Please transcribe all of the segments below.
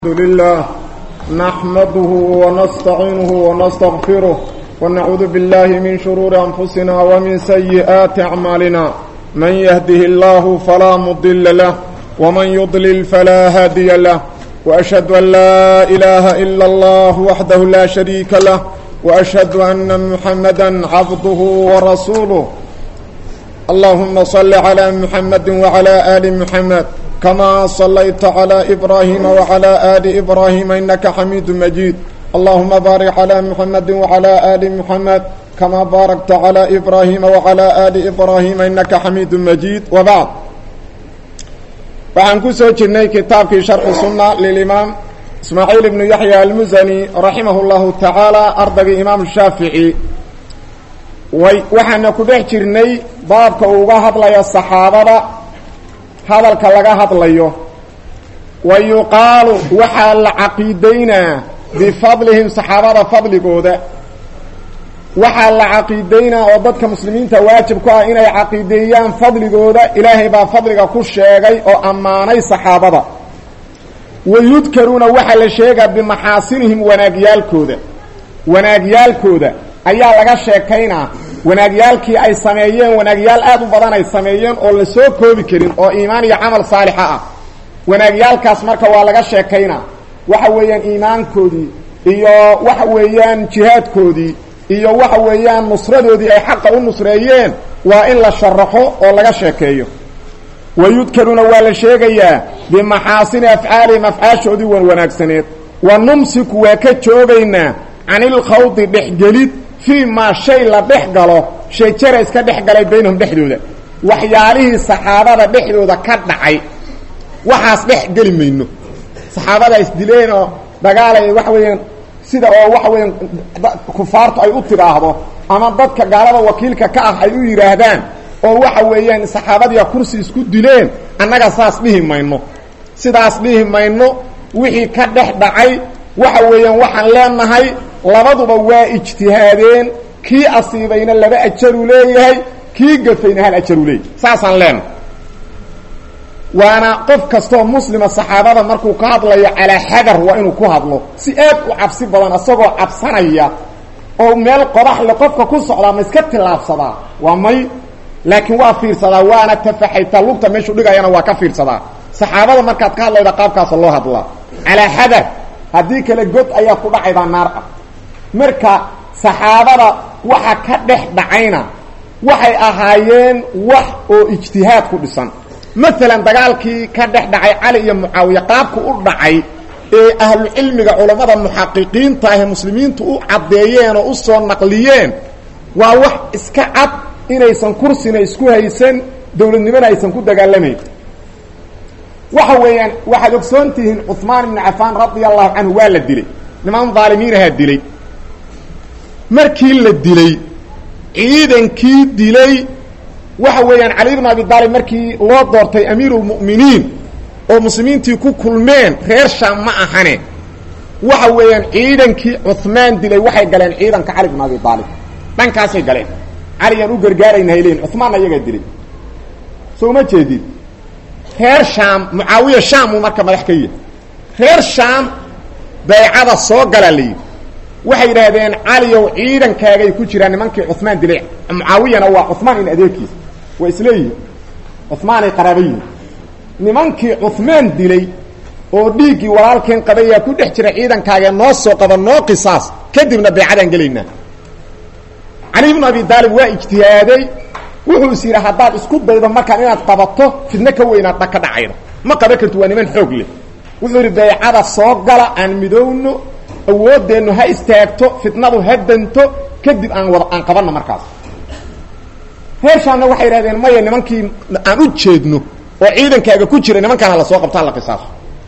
الحمد لله نحمده ونستعينه ونستغفره ونعوذ بالله من شرور أنفسنا ومن سيئات أعمالنا من يهده الله فلا مضل له ومن يضلل فلا هادي له وأشهد أن لا إله إلا الله وحده لا شريك له وأشهد أن محمدا عبده ورسوله اللهم صل على محمد وعلى آل محمد كما صليت على إبراهيم وعلى آل إبراهيم إنك حميد مجيد اللهم بارك على محمد وعلى آل محمد كما باركت على إبراهيم وعلى آل إبراهيم إنك حميد مجيد وبعد waxaan ku soo jirnay kitaabkii sharxu sunna lilimaam ismaaciil ibnu yaxya almusani raximah llahu tacaala ardaygii imaam shaafici way waxaana ku dhex jirnay baabka uu uga hadlaya saxaabada hadalka laga hadlayo wa yuqaalu waxaa la caqiidaynaa bifadlihim saxaabada fadligooda waxaa la caqiidaynaa oo dadka muslimiinta waajib ku ah inay caqiideeyaan fadligooda ilaahay baa fadliga ku sheegay oo ammaanay saxaabada wa yudkaruuna waxaa la sheegaa bimaxaasinihim wanaagyaalkooda wanaagyaalkooda ayaa laga sheekaynaa wanaagyaalkii ay sameeyeen wanaagyaal aad u badan ay sameeyeen oo la soo koobi karin oo iimaan iyo camal saalixa ah wanaagyaalkaas marka waa laga sheekaynaa waxa weeyaan iimaankoodii iyo waxa weeyaan jihaadkoodii iyo waxa weeyaan nusradoodii ay xaqa u nusreeyeen waa in la sharaxo oo laga sheekeeyo wa yudkaruuna waa la sheegayaa bimaxaasini afcaalihim afcaashoodii wan wanaagsaneed wa numsiku waa ka joogaynaa canilkhawdi dhexgelid fii maa shay la dhex galo shajara iska dhex galay baynahum dhexdooda waxyaalihii saxaabada dhexdooda ka dhacay waxaas dhex geli mayno saxaabada isdileen oo dagaalay waxa weeyaan sida oo waxa weeyaan kufaartu ay u tidhaahdo ama dadka gaalada wakiilka ka ah ay u yidhaahdaan oo waxa weeyaan saxaabadiia kursi isku dileen annaga saas dhihi mayno sidaas dhihi mayno wixii ka dhex dhacay waxa weeyaan waxaan leenahay labaduba waa ijtihaadeen kii asiibayna laba ajaru leeyahay kii gafayna hal ajaru leeyahay saasaan leenahay waana qof kastoo muslima saxaabada markuu ka hadlayo calaa xadar waa inuu ku hadlo si aad u cabsi badan isagoo cabsanaya oo meel qodaxle qofka ku socdaa ma iska tillaabsadaa waa may laakiin waa fiirsadaa waana tafaxaytaa lugta meeshuu dhigayana waa ka fiirsadaa saxaabada markaad ka hadlayda qaabkaasa loo hadlaa calaa xadar haddii kale god ayaa ku dhacaydaa naar ah marka saxaabada waxa ka dhex dhacayna waxay ahaayeen wax oo ijtihaad ku dhisan maalan dagaalkii ka dhex dhacay cali iyo mucaawiya qaabku u dhacay ee ahlucilmiga culammada muxaqiqiinta ahee muslimiintu u caddeeyeen oo u soo naqliyeen waa wax iska cad inaysan kursina isku haysan dowladnimona aysan ku dagaalamayn waxa weeyaan waxaad ogsoon tihiin cuثmaan ibnu cafaan radia allahu canhu waa la dilay niman dhaalimiinahaa dilay markii la dilay ciidankii dilay waxa weeyaan cali bn abi aalib markii loo doortay amiiru اlmu'miniin oo muslimiintii ku kulmeen reer shaam ma ahane waxa weeyaan ciidankii cuثmaan dilay waxay galeen ciidanka cali bn abi aalib dhankaasay galeen caliyaan u gargaarayna hay leeyiin cuثmaanna iyagaa dilay soo ma jeedid reer shaam mucaawiya shaam uu marka madax ka yahay reer shaam baycada soo galaa la yidhi waxay yidhaahdeen caliyow ciidankaagay ku jiraan nimankii cuثmaan dilay mucaawiyana waa cuثmaan in adeerkiisa waa isleeyihin cuثmaanay qaraaba yihin nimankii cuثmaan dilay oo dhiiggii walaalkeen qabayaa ku dhex jira ciidankaagee noo soo qaba noo qisaas kadibna baycadaan gelaynaa cali bnu abi daalib waa ijtihaaday wuxuu is yidhi haddaad isku daydo markaan inaad qabato fidno ka weynaad dha ka dhacayda ma qaban karti waa niman xoog leh wuxuu yidhi baycada soo gala aan midowno awooddeennu ha istaagto fitnadu ha danto kadib aan wada aan qabanno markaas reershaamna waxay yidhahdeen maya nimankii aan u jeedno oo ciidankaaga ku jira nimankaan hala soo qabtaan la qisaaso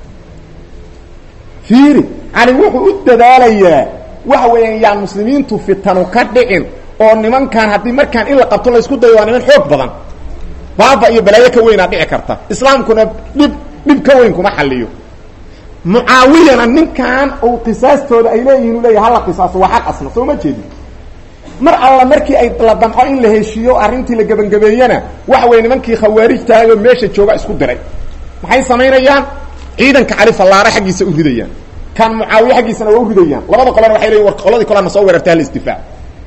fiiri cali wuxuu u dadaalayaa waxa weeyaan yaan muslimiintu fitanu ka dhicin oo nimankan haddii markaan in la qabto laysku dayo waa niman xoog badan baaba iyo balaayo ka weynaa dhici karta islaamkuna dhib dhib ka weyn kuma xaliyo mucaawiyana ninkan uu qisaastooda ay leeyihin u leeyahy hala qisaaso waa xaq asna soo ma jeedin mar alla markii ay la damco in la heshiiyo arrintii la gebangabeeyena waxa weye nimankii khawaarijtahay oo meesha jooga isku diray maxay samaynayaan ciidanka cali fallaare xaggiisa u ridayaan kan mucaawiye xaggiisana waa u ridayaan labada qolena waxay leeyiin war qoladii kolena soo weerartay hala isdifaac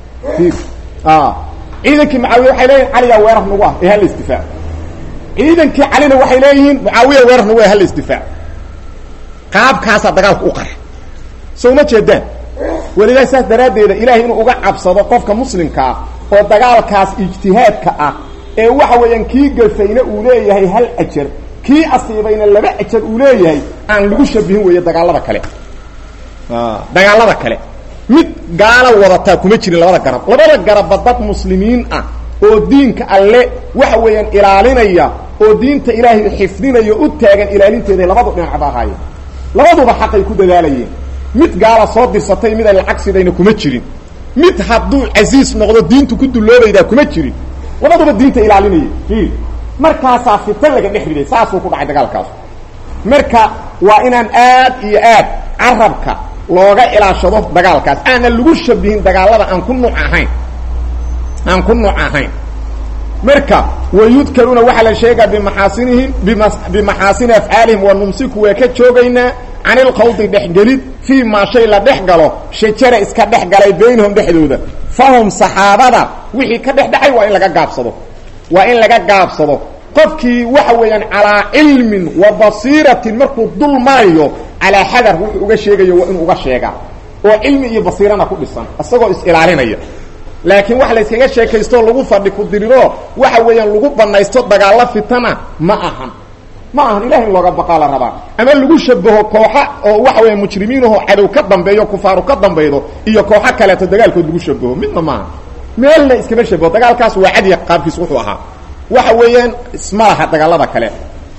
ciidankii mucaawiye waxay leeyihin caliyaa weerar nagu ah ee hala isdifaac ciidankii calina waxay leeyihiin mucaawiya weerar nagu ah hala isdifaac qaabkaasaa dagaalka u qara soo ma jeedaan welidaa saas daraaddeeda ilaahay inuu uga cabsado qofka muslimkaa oo dagaalkaas ijtihaadka ah ee waxa weeyaan kii gafayna uu leeyahay hal ajar kii asiibayna laba ajar uu leeyahay aan lagu shabihin weeye dagaalada kale dagaalada kale mid gaala wadataa kuma jirin labada garab labada garabba dad muslimiin ah oo diinka alle waxa weeyaan ilaalinaya oo diinta ilaahay xifdinaya u taagan ilaalinteeda labadu dhinacba ahaayeen labaduba xaqay ku dadaalayeen mid gaala soo dirsatay mid ay lacag sidayna kuma jirin mid hadduu casiis noqdo diintu ku dulloobaydaa kuma jirin labaduba diinta ilaalinaya i markaasaa fitan laga dhex riday saasuu ku dhacay dagaalkaas marka waa inaan aad iyo aad carabka looga ilaashado dagaalkaas aanan lagu shabihin dagaalada aan ku nuuc ahayn aan ku nuuc ahayn marka wayudkaruuna waxaa la sheegaa bimaxaasinihim bimaxaasini afcaalihim wa numsiku waa ka joogaynaa can ilqawdi dhexgelid fii maa shay la dhex galo shajara iska dhex galay baynahum dhexdooda fahum saxaabada wixii ka dhex dhacay waa in laga gaabsado waa in laga gaabsado qofkii waxa weeyaan calaa cilmin wa basiiratin markuu dul marayo calaa xadar wuxuu uga sheegayo waa inuu uga sheegaa oo cilmi iyo basiirana ku dhisan isagoo is-ilaalinaya laakiin wax la yskaga sheekaysto lagu fadhi ku diriro waxa weeyaan lagu banaysto dagaalo fitana ma ahan ma ahan ilahay in looga baqaa la rabaa ama lagu shabaho kooxa oo waxa weya mujrimiinahoo cadow ka dambeeyo kufaaru ka dambaydo iyo kooxo kaleeto dagaalkood lagu shabaho midna maaha meelna iskama shabaho dagaalkaas waa cadiya qaabkiis wuxuu ahaa waxa weeyaan isma laha dagaalada kale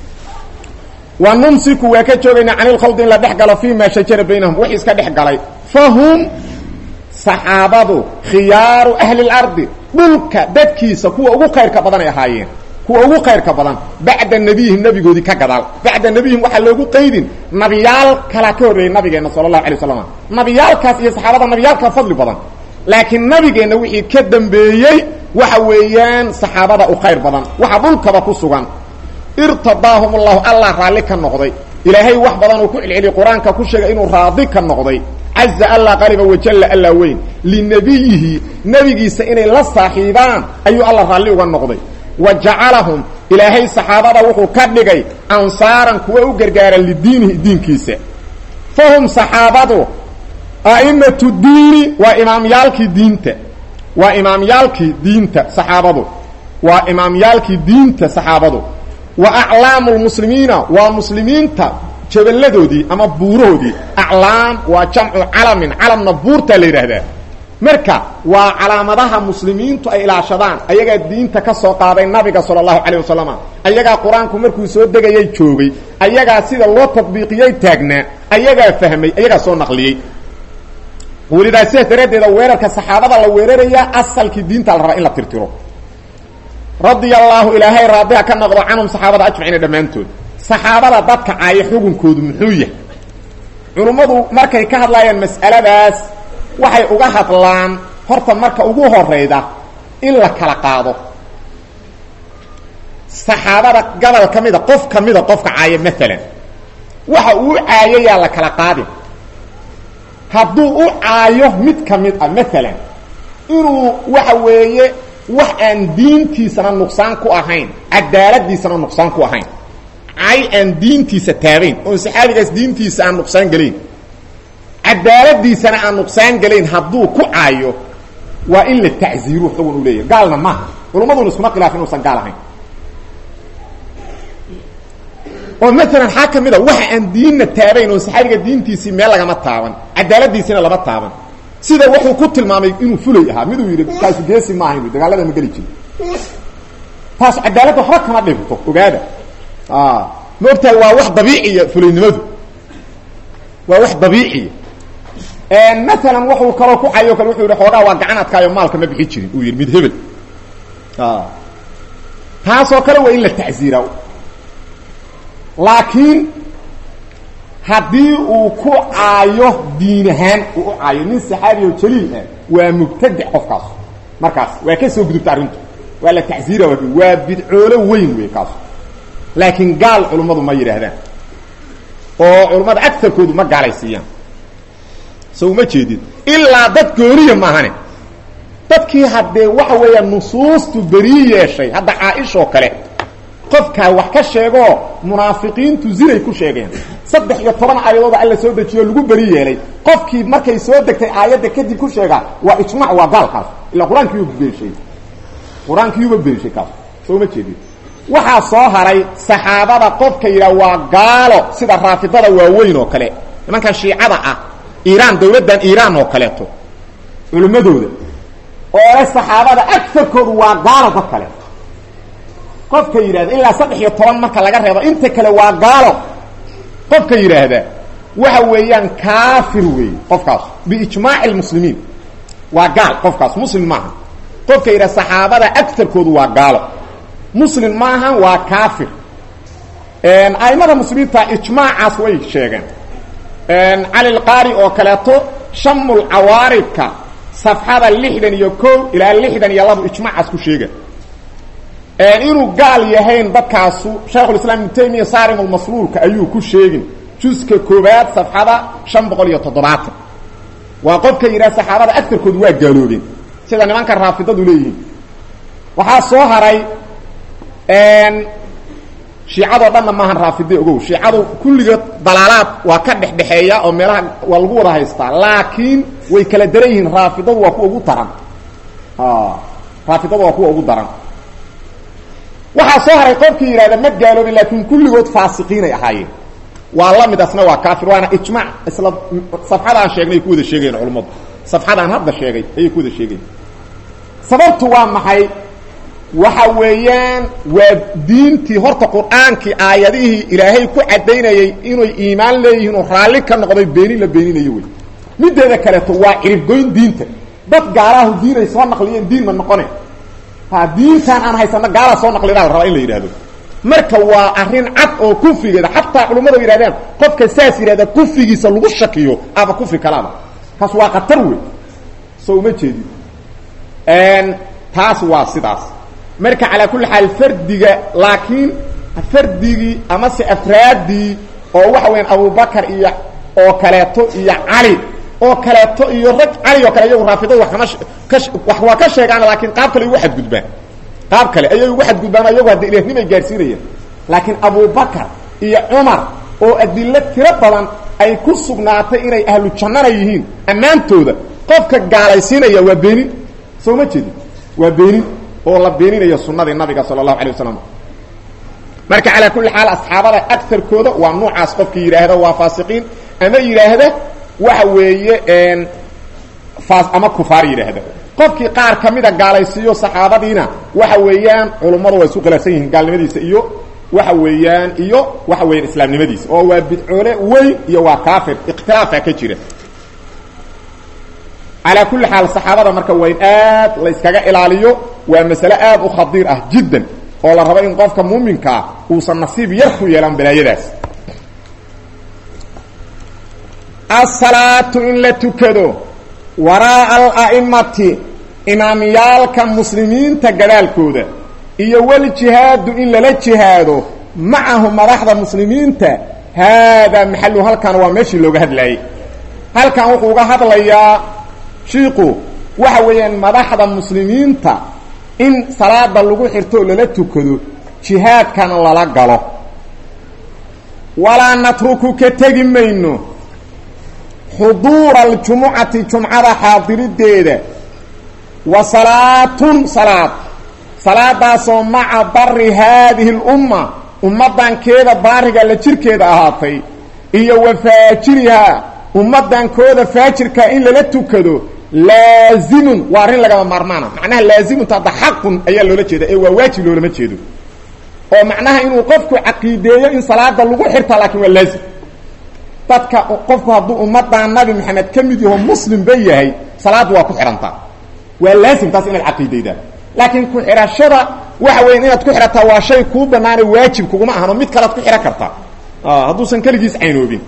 wa numsiku waa ka joogaynaa can ilkhaldi in la dhex galo fi ma shajara baynahum wixii iska dhex galay fahum saxaabadu khiyaaru ahli اlardi dhulka dadkiisa kuwa ugu khayrka badan ay ahaayeen kuwa ugu khayrka badan bacda nebiyihim nebigoodii ka gadaal bacda nebiyihim waxaa loogu qaydin nabiyaal kalaa ka horreeyey nabigeenna sala allahu alay waslam nabiyaalkaas iyo saxaabada nabiyaalkaa fadli badan laakiin nabigeenna wixii ka dambeeyey waxa weeyaan saxaabada u khayr badan waxa dhulkaba ku sugan irtadaahum allahu allah raalli ka noqday ilaahay wax badan uu ku celceliyey qur-aanka ku sheegay inuu raadi ka noqday caza allah qariba wajalla alla weyn linabiyihi nebigiisa inay la saaxiibaan ayuu alla raalli uga noqday wa jacalahum ilaahay saxaabada wuxuu ka dhigay ansaaran kuwa u gargaara lidiinihi diinkiisa fahum saxaabadu a'imatu diini waa imaamyaalkii diinta waa imaamyaalkii diinta saxaabadu waa imaamyaalkii diinta saxaabadu wa aclaamu lmuslimiina waa muslimiinta jaballadoodii ama buurahoodii aclaam waa jamcu calamin calamna buurtaa la yidhaahdaa marka waa calaamadaha muslimiintu ay ilaashadaan ayagaa diinta ka soo qaaday nabiga sala allahu calayh wasalam ayagaa qur-aanku markuu soo degayay joogay ayagaa sida loo tadbiiqiyey taagnaa ayagaa fahmay ayagaa soo naqliyey welidaa sidaas daraaddeeda weerarka saxaabada la weerarayaa asalkii diinta la rabaa in la tirtiro radia allaahu ilaahay raadiha ka noqdo canhum saxaabada ajmaciina dhammaantood saxaabada dadka caaya xukunkoodu muxuu yahay culummadu markay ka hadlayaan mas'aladaas waxay uga hadlaan horta marka ugu horayda in la kala qaado saxaabada gobol ka mida qof ka mida qofka caaya maalan waxa uu caayayaa la kala qaadin hadduu u caayo mid ka mid ah maalan inuu waxa weeye wax aan diintiisana nuqsaan ku ahayn cadaaladiisana nuqsaan ku ahayn cay aan diintiisa taabayn oon saxaabigaas diintiisa aan nuqsaan gelayn cadaaladiisana aan nuqsaan gelayn hadduu ku caayo waa in la tacziiru xugun u leeyahy gaalna maaha culummaduna iskuma khilaaf inuusan gaal ahayn oo maalan xaa ka mid a waxa aan diinna taabayn oon saxaabiga diintiisii meel lagama taaban cadaaladiisina lama taaban sida wuxuu ku tilmaamay inuu fulay ahaa miduu yidhi kaasu geesi ma ahayn dagaalada ma geli jiri taas cadaaladda waxba kama dhibto ogaada ma ogtahay waa wax dabiiciya fulaynimadu waa wax dabiiciya maalan wuxuu kaloo ku cayo kale wuxuu yidhi xoogaa waa gacan adkaayo maalka ma bixi jirin uu yidhi mid hebel taasoo kale waa in la tacziira laakiin haddii uu ku caayo diin ahaan uu u caayo nin saxaabiyo jaliil ah waa mubtadic qofkaas markaas waa ka soo gudubta arrintu waa la tacziira waa bidcoolo weyn wey kaas laakiin gaal culummadu ma yidhaahdaan oo culammada agarkoodu ma gaalaysiiyaan so uma jeedid ilaa dad gooniya maahane dadkii haddee waxa weeya nusuustu berii yeeshay hadda caaishoo kale qofkaa wax ka sheegoo munaafiqiintu zinay ku sheegeen saddex iyo toban aayadooda alla soo dejiyo lagu beri yeelay qofkii markay soo degtay aayadda kadib ku sheegaa waa ijmac waa gaalkaas ilaa qur-aankiiyuba beenshay qur-aankiiyuba beenshay kaas soo uma jeedid waxaa soo haray saxaabada qofka yidhaha waa gaalo sida raafidada waaweyn oo kale nimankan shiicada ah iiraan dawladdan iiraan oo kaleeto culimmadooda oo le saxaabada agarkoodu waa gaalo dad kale qofka yidhahda ilaa saddex iyo toban marka laga reebo inta kale waa gaalo qofka yidhaahda waxa weeyaan kaafir weeye qofkaas biijmaaci lmuslimiin waa gaal qofkaas muslim maaha qofka yidhahda saxaabada agarkoodu waa gaalo muslim maaha waa kaafir aimada muslimiinta ijmaacaas way sheegeen cali lqaari oo kaleeto shamul cawaaridka safxada lixdan iyo ko ilaa lixdan iyo laba ijmaacaas ku sheega inuu gaal yahayn dadkaasu shaykhulislaam ibnu taymiya saarimulmasluulka ayuu ku sheegin juska koobaad safxada shan boqol iyo toddobaatan waa qofka yidhaha saxaabada agarkoodu waa gaaloobeen sida nimanka raafidadu leeyihiin waxaa soo haray shiicadoo dhanna maahan raafide ogow shiicadu kulligood dalaalaad waa ka dhexdhexeeya oo meelaha waa lagu wada haystaa laakiin way kala daran yihiin raafidadu waa kuwa ugu daran raafidadu waa kuwa ugu daran waxaa soo haray qofkii yidhahda ma gaaloobin laakiin kulligood faasiqiinay ahaayeen waa la mid asna waa kaafir waana ijmac isla safxadaan sheegnay ku wada sheegayen culammadu safxadaan hadda sheegay ayay ku wada sheegayen sababtu waa maxay waxa weeyaan waa diintii horta qur-aankii aayadihii ilaahay ku caddaynayay inay iimaan leeyihiin oo raalli ka noqday beenin la beeninayo wey mideeda kaleeto waa ciribgoyn diinta dad gaalaahu diinay soo naqliyeen diin ma noqone ha diintaan aan haysano gaalaa soo naqlidaa la rabaa in la yidhahdo marka waa arrin cad oo kufrigeeda xataa culimmadu yidhahdeen qofka saas yidhahda kufrigiisa lagu shakiyo aba kufri kalaaba kaas waa khatar wey soo uma jeedin taas waa sidaas marka calaa kulli xaal fardiga laakiin fardigii amase afraaddii oo waxa weyaan abubakar iyo oo kaleeto iyo cali oo kaleeto iyo rag cali oo kale iyagu raafidadu wa kama ka wax waa ka sheegaan laakiin qaab kale ugu xadgudbaan qaab kale ayay ugu xadgudbaan iyagu hadda ilahnimay gaarsiinayaan laakiin abubakar iyo cumar oo adilo tiro badan ay ku sugnaatay inay ahlu jannana yihiin ammaantooda qofka gaalaysiinaya waa beenin soo ma jeedin waa beenin oo la beeninayo sunadii nabiga sala allahu alay wasalam marka calaa kulli xaal asxaabada agarkooda waa nuucaas qofkii yidhaahda waa faasiqiin ama yidhaahda waxa weeye ama kufaar yidhaahda qofkii qaar ka mida gaalaysiiyo saxaabadiina waxa weeyaan culummadu waa isu khilaafsan yihiin gaalnimadiisa iyo waxa weeyaan iyo waxa weeyaan islaamnimadiisa oo waa bidcoole weyn iyo waa kaafir ikhtilaafa ka jira calaa kulli xaal saxaabada marka waa in aad la yskaga ilaaliyo waa masale aad u khadiir ah jiddan oo la rabo in qofka muuminkaa uusan nasiib yar ku yeelan balaayadaas asalaatu in la tukado waraa'a ala'imati imaamyaalka muslimiinta gadaalkooda iyo waljihaadu in lala jihaado macahu madaxda muslimiinta haadaa maxalu halkan waa meeshii looga hadlaayey halkan wuxuu uga hadlayaa shiiku waxa weeyaan madaxda muslimiinta in salaada lagu xirto oo lala tukado jihaadkana lala galo walaa natruku ka tegi mayno xuduura aljumucati jumcada xaadirideeda wa salaatun salaad salaadaasoo maca bari haadihi اlumma ummaddankeeda baariga la jirkeeda ahaatay iyo wa faajirihaa ummaddankooda faajirka in lala tukado laazimun waa arrin lagama maarmaana macnaha laazimunta hadda xaqun ayaa loola jeeda ee waa waajib loolama jeedo oo macnaha inuu qofku caqiideeyo in salaada lagu xirta laakiin waa laazim dadka qofku hadduu ummaddan nabi maxamed ka mid yaho muslimba yahay salaaddu waa ku xidhantaa waa laazim taas inaad caqiidaydaa laakiin ku xidhashada waxa weya inaad ku xidhataa waa shay kuu banaana waajib kuguma ahan oo mid kalead ku xidhan kartaa hadduusan keligiis caynoobin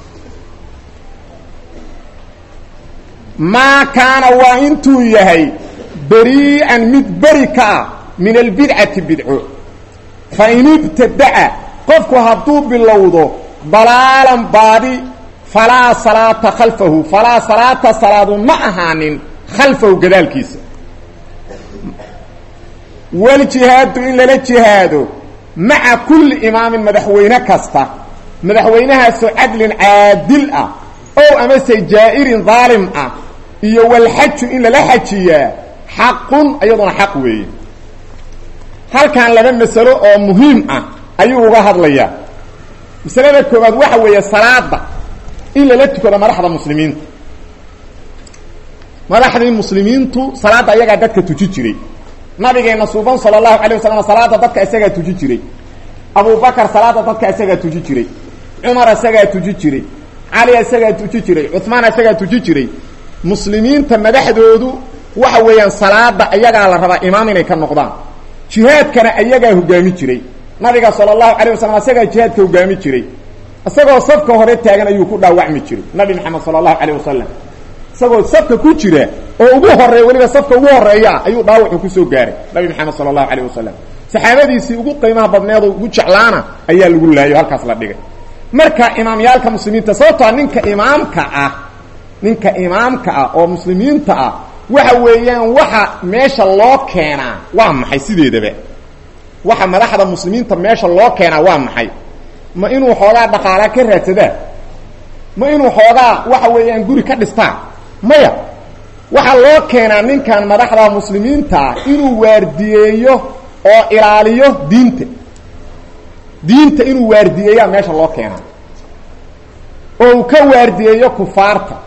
maa kaana waa intuu yahay berii'an mid beri ka ah min albidcati bidco fa in ibtadaca qofku hadduu bilowdo dalaalan baadi falaa salaata khalfahu falaa salaata salaadu ma ahaanin khalfahu gadaalkiisa waljihaadu in lala jihaado maca kulli imaamin madaxweyne kasta madaxweynahaasoo cadlin caadil ah ow amase jaa'irin daalim ah iyo walxaju in lala xajiyaa xaqun iyaduna xaq weeye halkan laba masalo oo muhiim ah ayuu uga hadlayaa masalada koowaad waxa weeye salaada in lala tukado madaxda muslimiinta madaxdii muslimiintu salaadda ayagaa dadka tuji jiray nabigeena suuban sala allahu alay wasalam salaada dadka isagaa tuji jiray abubakar salaada dadka isagaa tuji jiray cumar isagaa tuji jiray cali isagaa tuji jiray cumaan isagaa tuji jiray muslimiinta madaxdoodu waxa weeyaan salaada ayagaa la rabaa imaam inay ka noqdaan jihaadkana ayagaa hogaami jiray nabiga sala allahu alayh wasalam isagaa jihaadka hogaami jiray isagoo safka hore taagan ayuu ku dhaawacmi jiray nabi maxamed sala allahu alayh wasalam isagoo safka ku jira oo ugu horeeya weliba safka ugu horeeya ayuu dhaawacu kusoo gaaray nabi maxamed sala allahu alayh wasalam saxaabadiisii ugu qiimaha badneedo ugu jeclaana ayaa lagu laayo halkaas la dhigay marka imaamyaalka muslimiinta sababtoa ninka imaamka ah ninka imaamka ah oo muslimiinta ah waxa weeyaan waxa meesha loo keenaa waa maxay sideedaba waxa madaxda muslimiinta meesha loo keenaa waa maxay ma inuu xoogaa dhaqaalaa ka raadsadaa ma inuu xoogaa waxa weeyaan guri ka dhistaa maya waxaa loo keenaa ninkan madaxda muslimiinta ah inuu waardiyeeyo oo ilaaliyo diinta diinta inuu waardiyeeyaa meesha loo keenaa oo uu ka waardiyeeyo kufaarta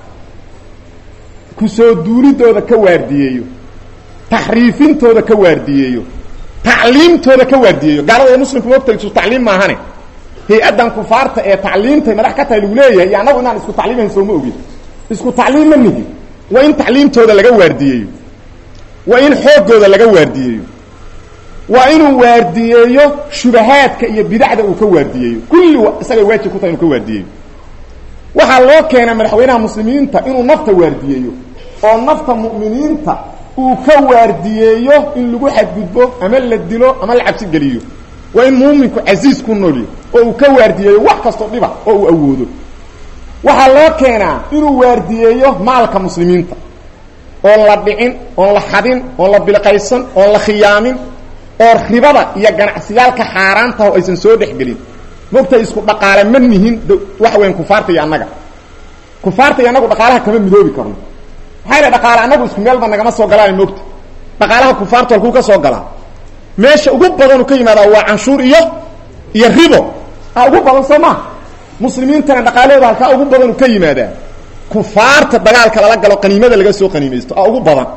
kusoo duulidooda ka waardiyeeyo taxriifintooda ka waardiyeeyo tacliimtooda ka waardiyeeyo gaalada ee muslimku mogta isu tacliim maahane hay-addan kufaarta ee tacliimtay madax ka tahay lagu leeyahay iyo annagu inaan isku tacliimayn sooma ogin isku tacliim ma nihi waa in tacliimtooda laga waardiyeeyo waa in xooggooda laga waardiyeeyo waa inuu waardiyeeyo shubahaadka iyo bidacda uu ka waardiyeeyo kulli isagay waajib ku tahay inuu ka waardiyeeyo waxaa loo keenaa madaxweynaha muslimiinta inuu nafta waardiyeeyo oo nafta mu'miniinta uu ka waardiyeeyo in lagu xadgudbo ama la dilo ama la cabsi geliyo waa in muuminku casiis ku noolyo oo uu ka waardiyeeyo wax kastoo dhiba oo uu awoodo waxaa loo keenaa inuu waardiyeeyo maalka muslimiinta oon la dhicin oon la xadin oon la bilqaysan oon la khiyaamin oo ribada iyo ganacsiyaalka xaaraantaho aysan soo dhexgelin mogtahay isku dhaqaale ma nihin waxa weyan kufaarta iyo annaga kufaarta iyo annagu dhaqaalaha kama midoobi karno maxaa yidha dhaqaale annagu isku meelba nagama soo galaan mogta dhaqaalaha kufaartu halkuu ka soo galaa meesha ugu badanu ka yimaadaa waa canshuur iyo iyo ribo a ugu badan soo maa muslimiintana dhaqaalahooda halkaa ugu badanu ka yimaadaa kufaarta dagaalka lala galo qaniimada laga soo qaniimaysto a ugu badan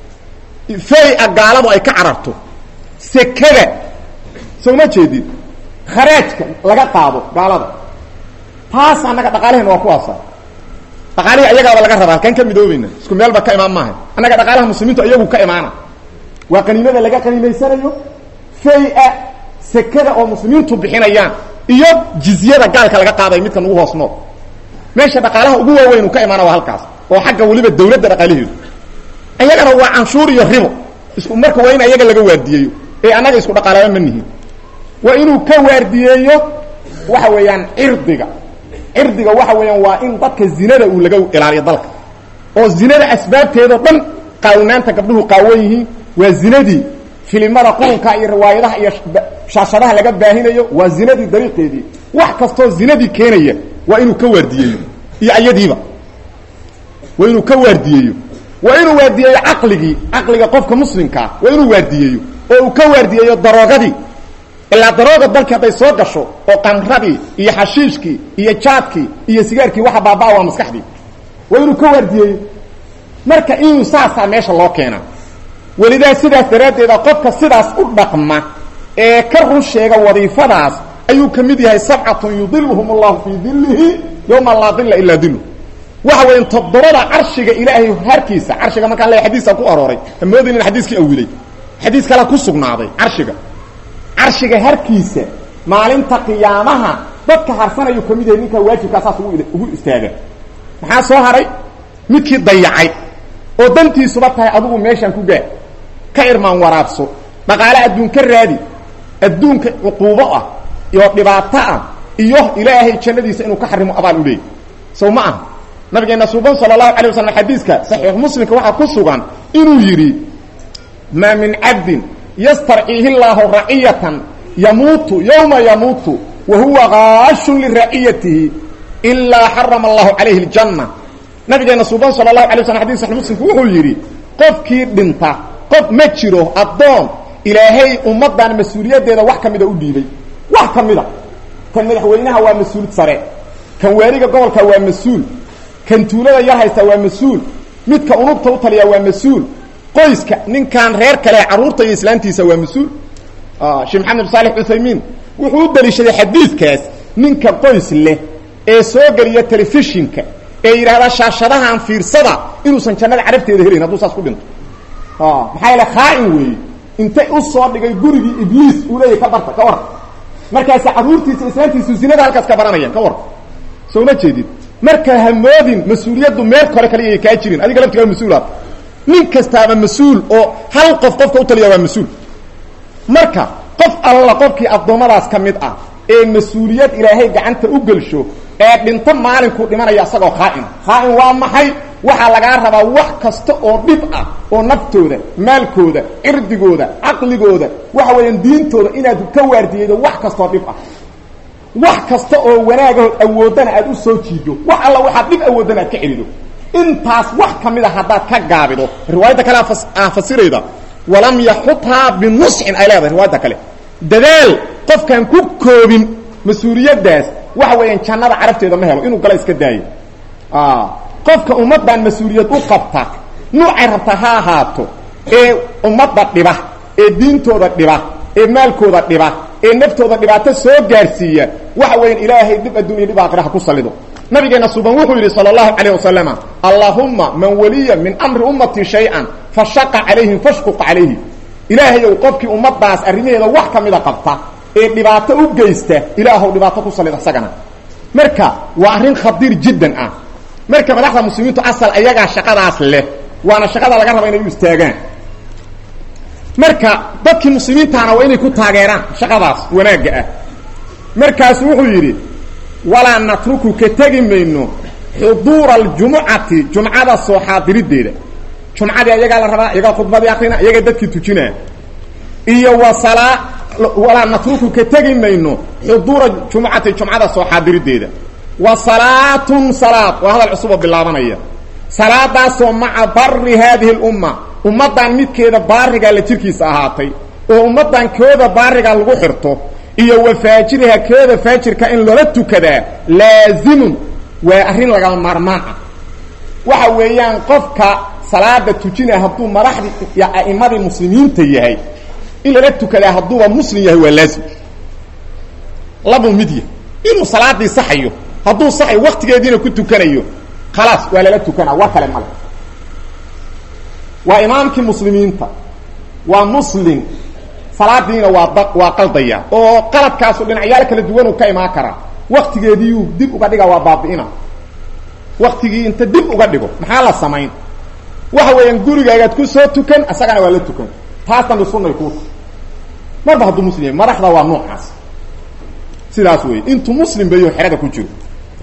fay-a gaaladu ay ka cararto sekada soo ma jeedid kharaajka laga qaado gaalada taas annaga dhaqaalahena waa kuwaasa dhaqaalihii ayagaaba laga rabaa halkaan ka midoobayna isku meelba ka imaan maaha annaga dhaqaalaha muslimiintu iyagu ka imaana waa qaniimada laga qaniimaysanayo fay-a sekada oo muslimiintu bixinayaan iyo jizyada gaalka laga qaaday midka nagu hoos nool meesha dhaqaalaha ugu waaweyn uu ka imaana waa halkaas oo xagga weliba dawladda dhaqaalaheedu ayagana waa canshuur iyo ribo isku marka waa in ayaga laga waardiyeeyo ee annaga isku dhaqaalaaba ma nihin waa inuu ka waardiyeeyo waxa weeyaan cirdiga cirdiga waxa weeyaan waa in dadka zinada uu laga ilaaliyo dalka oo zinada asbaabteedao dhan qaawinaanta gabdhuhu qaawan yihiin waa zinadii filimada qurunka iyo riwaayadaha iyo shaashadaha laga baahinayo waa zinadii dariiqeedii wax kastoo zinadii keenaya waa inuu ka waardiyeeyo iyo ayadiiba waa inuu ka waardiyeeyo waa inuu waardiyeeyo caqligii caqliga qofka muslimkaa waa inuu waardiyeeyo oo uu ka waardiyeeyo daroogadii ilaa darooga dalkii hadday soo gasho oo qamradii iyo xashiishkii iyo jaadkii iyo sigaarkii waxa baabaa waa maskaxdii waa inuu ka waardiyeeyo marka inuu saasaa meesha loo keenaa welidaa sidaas daraaddeeda qofka sidaas u dhaqma ee ka run sheega wadiifadaas ayuu ka mid yahay sabcatun yudiluhum allahu fii dilihi yowma laa dilla ilaa dilu waxa weya toddobada carshiga ilaahay harkiisa carshiga markaan le xadiisa ku arooray hamoodin in xadiiskii awilay xadiis kale ku sugnaaday carshiga carshiga harkiisa maalinta qiyaamaha dadka harsanayuu ka mid yahay ninkaa waajibkaa saas ugu istaaga maxaa soo haray midkii dayacay oo dantiisuba tahay adigu meeshaan ku gaar ka irmaan waraabso dhaqaale adduun ka raadi adduunka cuquubo ah iyo dhibaato ah iyo ilaahay jannadiisa inuu ka xarimo abaal u leeyay sow ma aha nabigeena suuban sala allahu alay waslam xadiiska saxiix muslimka waxaa ku sugan inuu yidhi maa min cabdin yastarciihi llaahu raciyatan yamuutu yowma yamuutu wa huwa gaashun liraciyatihi ilaa xarama allahu calayhi aljanna nabigeena suuban sala allahu alay waslam xadis saxix muslimku wuxuu yidhi qofkii dhinta qof ma jiro addoon ilaahay ummaddan mas-uuliyaddeeda wax ka mida u dhiibay wax ka mida kan madaxweynaha waa mas-uulid sare kan waaliga gobolka waa mas-uul kan tuulada yar haysta waa mas-uul midka unugta u taliya waa mas-uul qoyska ninkan reer kale carruurta iyo islaantiisa waa mas-uul sheekh maxamed saalix cuthaymiin wuxuu u daliishaday xadiidkaas ninka qoys leh ee soo geliya telefishinka ee yidhaahda shaashadahan fiirsada inuusan jannada carabteeda helayn hadduu saas ku dhinto maxaa yaele khaa-in weeye intay u soo dhigay gurigii ibliis uu leeyahy ka barta ka war markaasi carruurtiisa islaantiisu zinada halkaas ka baranayaan ka war soo ma jeedid marka hamoodin mas-uuliyaddu meel kore kaliya kaa jirin adiga laftigaa mas-uulaad nin kastaaba mas-uul oo hal qof qofka u taliya waa mas-uul marka qof alla qofkii addoommadaas ka mid ah ee mas-uuliyad ilaahay gacanta u gelsho ee dhinto maalinkuu dhimanaya isagoo khaa'ina khaa'in waa maxay waxaa lagaa rabaa wax kasta oo dhib ah oo naftooda maalkooda cirdigooda caqligooda waxa weeyaan diintooda inaad ka waardiyeydo wax kastaoo dhib ah wax kasta oo wanaagahood awooddana aad u soo jiido wax alla waxaad dhib awooddana aad ka celido intaas wax ka mid a haddaad ka gaabido riwaayadda kale aa fasirayda walam yaxuthaa binusxin ay leedahay riwaayadda kale dadaal qofkaan ku koobin mas-uuliyaddaas waxa weeyaan jannada carabteeda ma helo inuu gala iska daayo qofka ummaddan mas-uuliyad u qabta nuucay rabta ha ahaato ee ummadda dhiba ee diintooda dhiba ee maalkooda dhiba ee naftooda dhibaato soo gaarsiiya waxa weeyaan ilaahay dhib addunya dhib aakhira ha ku sallido nabigeena suban wuxuu yidhi sala allahu calayh wasalama allaahumma man waliya min amri ummatii shay-an fashaqa calayhim fashquq calayhi ilaahayow qofkii ummaddaas arrimaheeda wax ka mida qabta ee dhibaato u geysta ilaahow dhibaato ku sallid asagana marka waa arrin khadiir jiddan ah marka madaxda muslimiintu asal ayagaa shaqadaas leh waana shaqada laga raba inay u istaagaan marka dadkii muslimiintaana waa inay ku taageeraan shaqadaas wanaagga ah markaasu wuxuu yidhi walaa natruku ka tegi mayno xuduura aljumucati jumcada soo xaadiriddeeda jumcadii ayagaa la rabaa iyagaa khudbadii akrina iyagaa dadkii tujinaa iyo wasalaa walaa natruku ka tegi mayno xuduura jumucati jumcada soo xaadiriddeeda wa salaatun salaad waa hadal cusuboo bilaabanaya salaadaasoo maca bari haadihi lumma ummaddan midkeeda baarigaa la jirkiisa ahaatay oo ummaddan kooda baarigaa lagu xirto iyo wa faajiriha kooda faajirka in loola tukadaa laazimun waa arrin lagama maarmaan ah waxa weeyaan qofka salaada tujinaya hadduu madaxdii iyo a'immadii muslimiinta yahay in lala tukadaa hadduuba muslim yahay waa laazim labuu mid yahay inuu salaadii saxayo hadduu saxay waktigeediina ku tukanayo khalaas waa lala tukanaa war kale male waa imaamkii muslimiinta waa muslim salaadiina waa da waa qaldaya oo qaladkaasu dhinacyaal kala duwan uu ka imaan karaa waktigeediiuu dib uga dhiga waa baabi'ina waktigii inta dib uga dhigo maxaa la samayn waxa weeyaan gurigaagaad ku soo tukan isagana waa la tukan taas dambe sunay kuuta marba hadduu muslim yahay madaxda waa noocaas sidaas wey intuu muslim bayo xerada ku jiro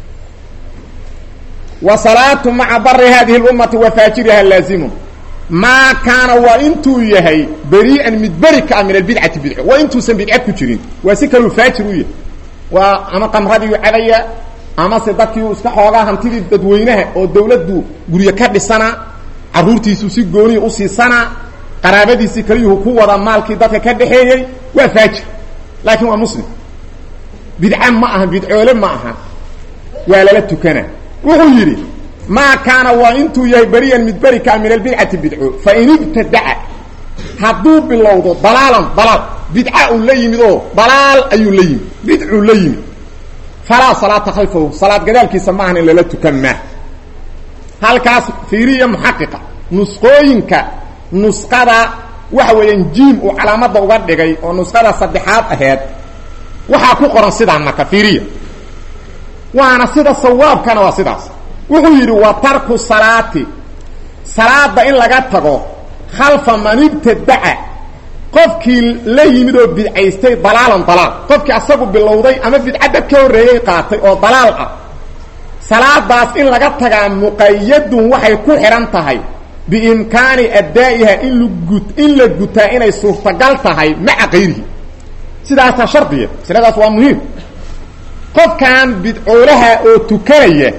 wa salaatu maca bari hadihi اlummati wa faajiriha laazimun maa kaana waa intuu yahay berii'an mid beri ka ah min albidcati bidco waa intuusan bidca ku jirin waa si kaluu faajir u yahay waa ama qamradiiu cadaya amase dadkii iska xoogaa hantidii dadweynaha oo dawladdu guryo ka dhisana caruurtiisu si gooniya u siisanaa qaraabadiisii kaliyuhu ku wada maalkii dadka ka dhaxeeyey waa faajir laakiin waa muslim bidca ma aha bidcoole ma aha waa lala tukana wuxuu yidhi maa kaana waa intuu yahay beriyan mid beri kaa min albidcati bidco fain ibtadaca hadduu bilowdo dalaalan dalaal bidca uu la yimid oo dalaal ayuu la yimid bidcuu la yimid falaa salaata khalfahu salaad gadaalkiisa maahan in lala tukan maa halkaas fiiriya muxaqiqa nusqooyinka nusqada waxa weeyaan jiim uu calaamadda uga dhigay oo nusqada saddexaad aheed waxaa ku qoran sidaan marka fiiriya waana sida sawaabkana waa sidaas wuxuu yidhi wa tarku salaati salaada in laga tago khalfa man ibtadaca qofkii la yimid oo bidcaystay dalaalan dalaal qofkii asagu bilowday ama bidcadad ka horreeyey qaatay oo dalaal ah salaadaas in laga tagaa muqayadun waxay ku xidhan tahay biimkaani addaa'iha in lagu in la gutaa inay suurtagal tahay maca kayrihi sidaasaa shardiya masaladaas waa muhiim qofkan bidcoolaha oo tukanaya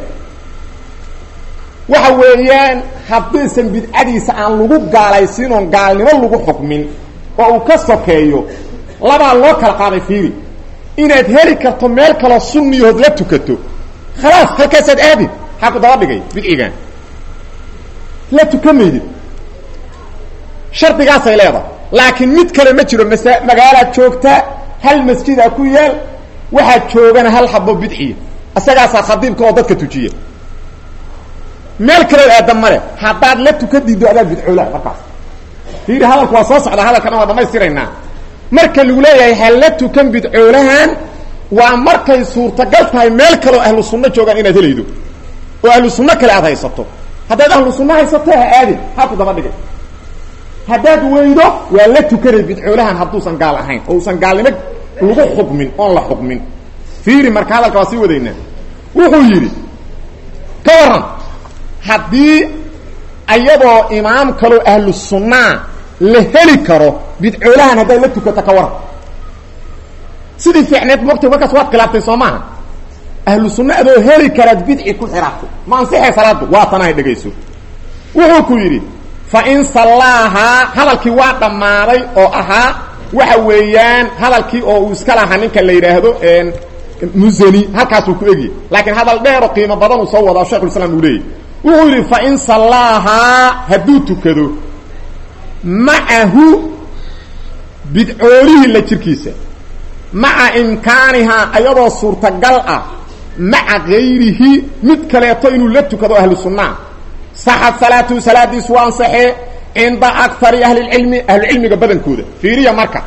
waxa weeyaan haddaysan bidcadiisa aan lagu gaalaysiin oon gaalnimo lagu xukmin oo uu ka sokeeyo labaa loo kala qaaday fiiri inaad heli karto meel kaloo sunniyahood la tukato khalaas halkaasaad aadin maxaa ku daba dhigay bidcigan la tukan maydid shardigaasay leedahay laakiin mid kale ma jiro masa magaalaad joogtaa hal masjidaa ku yaal waxaad joogana hal xabo bidciya isagaasaa khadiibka oo dadka tujiya meel kaleod aadan male haddaad la tuka diiddo adaad bidcoolaa markaas fiiri hadalku waa soo socdaa hadalkana waa dhamaystiraynaa marka lagu leeyahay ha la tukan bidcoolahan waa markay suurtagal tahay meel kaleo ahlu sunno joogaan inaad helaydo oo ahlu sunno kale aad haysato haddaad ahlu sunno haysato ha aadin haa ku daba dhigay haddaad weydo waa la tukanay bidcoolahan hadduusan gaal ahayn oo usan gaalnimo lagu xukmin oon la xukmin fiiri marka hadalka waa sii wadaynaa wuxuu yidhi ka waran haddii ayadoo imaam kaloo ahlu sunnaa la heli karo bidcoolahan haddaad la tukato ka waran sidii fiicneed mogta markaas waad khilaaftay soo maaha ahlu sunna adoo heli karaad bidci ku xiraatay ma ansixay salaadu waa tanahay dhegayso wuxuu ku yidhi fa in sallaahaa hadalkii waa dhammaaday oo ahaa waxa weeyaan hadalkii oo uu iska lahaa ninka la yidhaahdo musani halkaasuu ku egya laakiin hadal dheero qiimo badan uu soo wadaa shekhulislaam uu leeyay wuxuu yidhi fa in sallaahaa hadduu tukado macahu bidcoolihii la jirkiisa maca imkaanihaa ayadoo suurtagal ah maca gayrihi mid kaleeto inuu la tukado ahlu sunnaa saxad salaatuhu salaadiisu waa ansaxee cinda akari ahlilcilmi ahlucilmiga badankooda fiiriya marka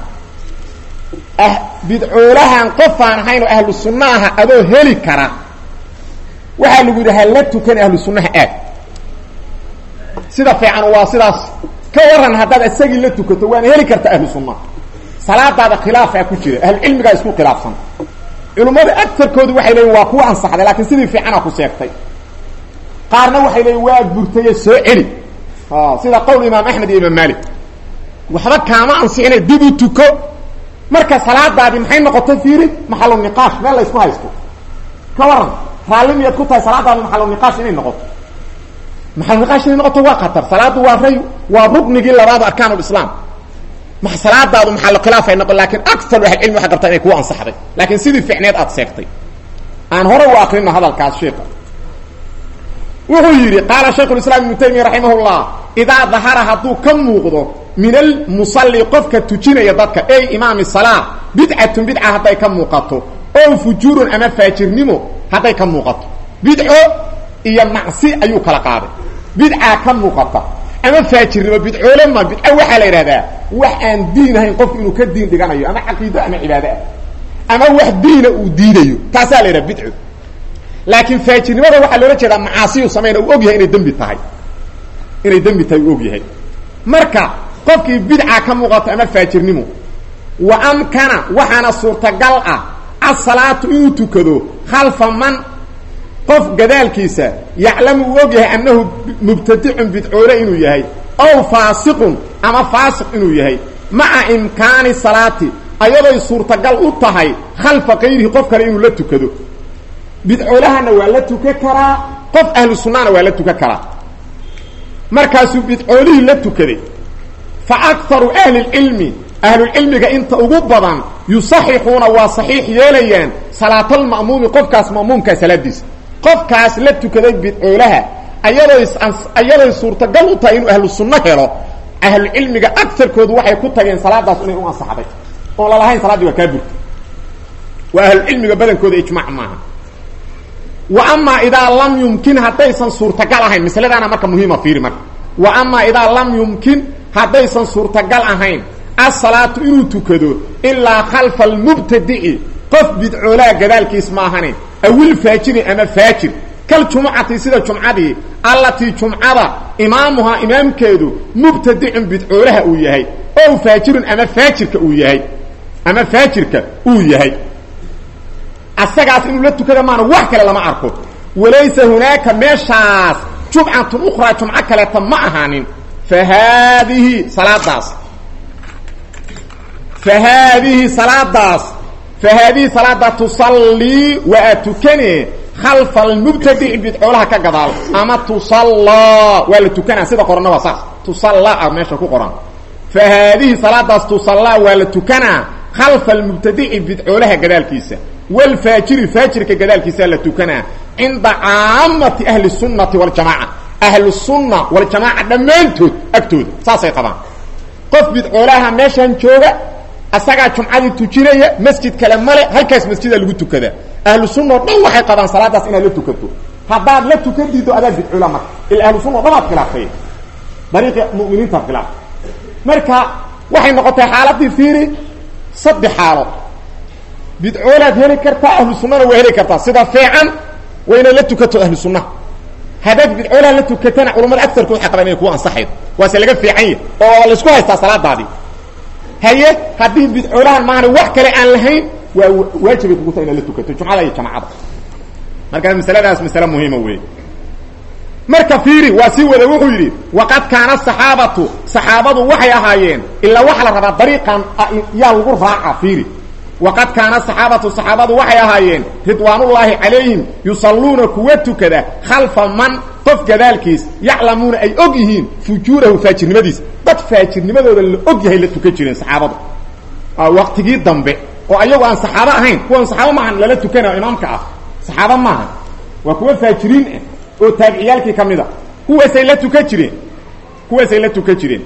bidcoolahan qofaan ahayn oo ahlu sunnaaha adoo heli kara waxaa lagu yidhi ha la tukan ahlu sunnaha aad sida fiican waa sidaas ka waran haddaad isagii la tukato waana heli karta ahlu sunnaha salaadaada khilaafaa ku jira ahlucilmigaa isku khilaafsan culimmada agarkoodu waxay leeyiin waa kuwa ansaxday laakiin sidii fiicana ku sheegtay qaarna waxay leeyiin waa burtaye soo celi sida qowl imaam axmed iyo imaam maalik waxba kaama ansixina dib u tuko marka salaadaadii maxay noqotay fiiri maxalu niqaash meel la ysku haysto ka waran raalli miyaad ku tahay salaadaadi maxalu niqaash inay noqoto maxalu niqaash inay noqoto waa khatar salaadu waa ray waa ruknigii labaada arkaan lislaam ma salaadaadu maxalu khilaaf ay noqon lakin akar ahlcilmi waxay qabtaa inay kuwa ansaxday laakiin sidii ficneed aad sheegtay aan hore u akrino hadalkaas sheika wuxuu yidhi qaala shaykhu islaam ibnu taymiya raximah llah idaa dahara hadduu ka muuqdo min almusalli qofka tujinaya dadka ey imaami salaa bidcatun bidca hadday ka muuqato oo fujuurun ama faajirnimo hadday ka muuqato bidco iyo macsi ayuu kala qaaday bidcaa ka muuqata ama faajirnimo bidcoole ma bidco waxaa la yidhahdaa wax aan diin ahayn qofku inuu ka diin dhiganayo ama caqiido ama cibaado ah ama wax diina uu diidayo taasaa la yidhaha bidco laakiin faajirnimada waxaa loola jeedaa macaasiyu samayna uu og yahay inay dembi tahay inay dembi tahay uu og yahay marka qofkii bidca ka muuqato ama faajirnimo wa amkana waxaana suurtagal ah asalaatu inuu tukado khalfa man qof gadaalkiisa yaclamu uu og yahay annahu mubtadicun bidcoole inuu yahay ow faasiqun ama faasiq inuu yahay maca imkaani salaati ayadoy suurtagal u tahay khalfa kayrihi qof kale inuu la tukado bidcoolahana waa la tukan karaa qof ahlu sunnana waa la tukan karaa markaasuu bidcoolihii la tukaday fa akaru ahli lcilmi ahlulcilmiga inta ugu badan yusaxixuuna waa saxiix yeelayaan salaatalma'muumi qofkaas ma'muumkaa salaadiisa qofkaas la tukaday bidcoolaha ayadoy ayadoy suurtagal u tahay inuu ahlu sunno helo ahlucilmiga agarkoodu waxay ku tageen salaadaas inay u ansaxday oon lalahayn salaadii waa kaa burta waa ahlucilmiga badankooda ijmac maaha wa amaa idaa lam yumkin haddaysan suurtagal ahayn masladaana marka muhiima fiiri marka wa amaa idaa lam yumkin haddaysan suurtagal ahayn asalaatu inuu tukado ilaa khalfa almubtadici qof bidcoolaha gadaalkiis maahane awil faajiri ama faajir kal jumucati sida jumcadii allatii jumcada imaamuhaa imaamkeedu mubtadicun bidcoolaha uu yahay ow faajirun ama faajirka uu yahay ama faajirka uu yahay asagaas inuu la tukada maana wax kale lama arko walaysa hunaaka meeshaas jumcatun ukhraa jumco kaleeta ma ahaanin fa haadihi salaadaas fa haadihi salaadaas fa haadihi salaada tusallii waa tukane khalfa almubtadici bidcoolaha ka gadaal ama tusallaa waa la tukanaa sida qorana waa saas tusallaa a meesha ku qoran fa haadihi salaadaas tusallaa waa la tukanaa khalfa almubtadici bidcoolaha gadaalkiisa wlfaajiri faajirka gadaalkiisaa la tukanaa cinda caamati ahli sunnati waljamaaca ahlu sunna waljamaaca dhammaantood agtooda saasay qabaan qof bidcoolaha meeshan jooga asagaa jumcadii tujinaya masjid kale male halkaas masjida lagu tukadaa ahlu sunna o dhan waxay qabaan salaadaas inaad la tukato haddaad la tukan diido adaa bidcoola marka ila ahlu sunna o dhan aad khilaaftay dariiqi muminiinta khilaaf marka waxay noqotay xaaladii fiiri saddex xaalo bidcoolaad heli kartaa ahlu sunnana waa heli kartaa sida fiican waa inaad la tukato ahlu sunnaha haddaad bidcoolaha la tukatana culamada agarkood waxay qabaan inay kuu ansaxayd waase laga fiican yahy oo laysku haystaa salaadaadii haye haddii bidcoolahan maahana wax kale aan lahayn waa waajibay kugu tahay inaad la tukato jumcada iyo jamacada marka masaladaas masale muhiima wey marka fiiri waa sii wada wuxuu yidhi waqad kaana saxaabatu saxaabadu waxay ahaayeen ilaa waxa la rabaa dariiqan yaa lagu raaca fiiri waqad kaana saxaabatu saxaabadu waxay ahaayeen ridwaanullaahi calayhim yusalluuna kuwa tukada khalfa man qof gadaalkiis yaclamuuna ay og yihiin fujuurahu faajirnimadiisa dad faajirnimadooda la og yahay la tukan jireen saxaabadu waqtigii dambe oo ayagu aan saxaabo ahayn kuwan saxaabo maahan lala tukanayo imaamka ah saxaabo maaha waa kuwa faajiriin ah oo taabiciyaalkii ka mid a kuwaasay la tukan jireen kuwaasay la tukan jireen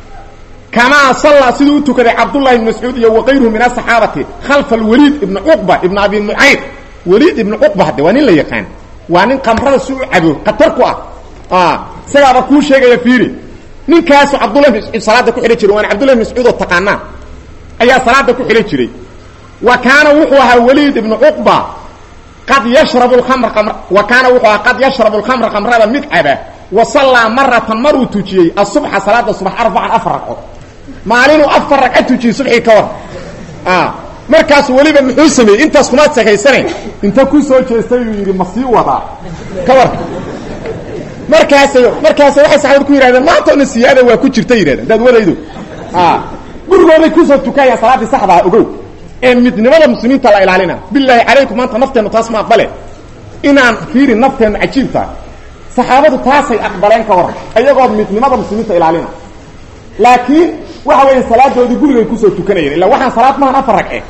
kamaa sallaa siduu u tukaday cabdullahi ibn mascuud iyo wakayruhu min asaxaabati khalfa alwaliid ibna cuqba ibna abi mucayd waliid ibna cuqba hadde waa nin la yaqaan waa nin kamrada si u cabo khatar ku ah isagaaba kuu sheegaya fiiri ninkaasu cabdullahi ibn mascuud salaada ku xidhan jiray waana cabdullahi ibn mascuud oo taqaanaa ayaa salaada ku xidhan jiray wa kaana wuxuu ahaa waliid ibnu cuqba qad yashrabu lkamra kamr wa kaana wuxuu ahaa qad yashrabu lkamra kamrada mid caba wa sallaa maratan maruu tujiyey asubxa salaada subax arbacan afar ragco maalinuu afar ragca tujiyey subxii ka war markaasu weliba muxuu sameeyey intaas kumaad sekaysanayn inta ku soo jeestay uu yidhi ma sii wadaa ka war markaasay markaasay waxay saxaabad ku yidhahdeen maanta ona siyaada waa ku jirta yidhahdeen hadaad wadaydo gurigooday kusoo tukayaan salaaddii saxdaa ogow ee midnimada muslimiinta la ilaalina bilaahi calaykum maanta nafteennu taas ma aqbale inaan fiiri nafteennu cajiib tahay saxaabadu taasay aqbaleen ka waran ayagoo midnimada muslimiinta ilaalina laakiin waxa weya salaadoodii gurigay kusoo tukanayeen illa waxaan salaad mahan afar ragce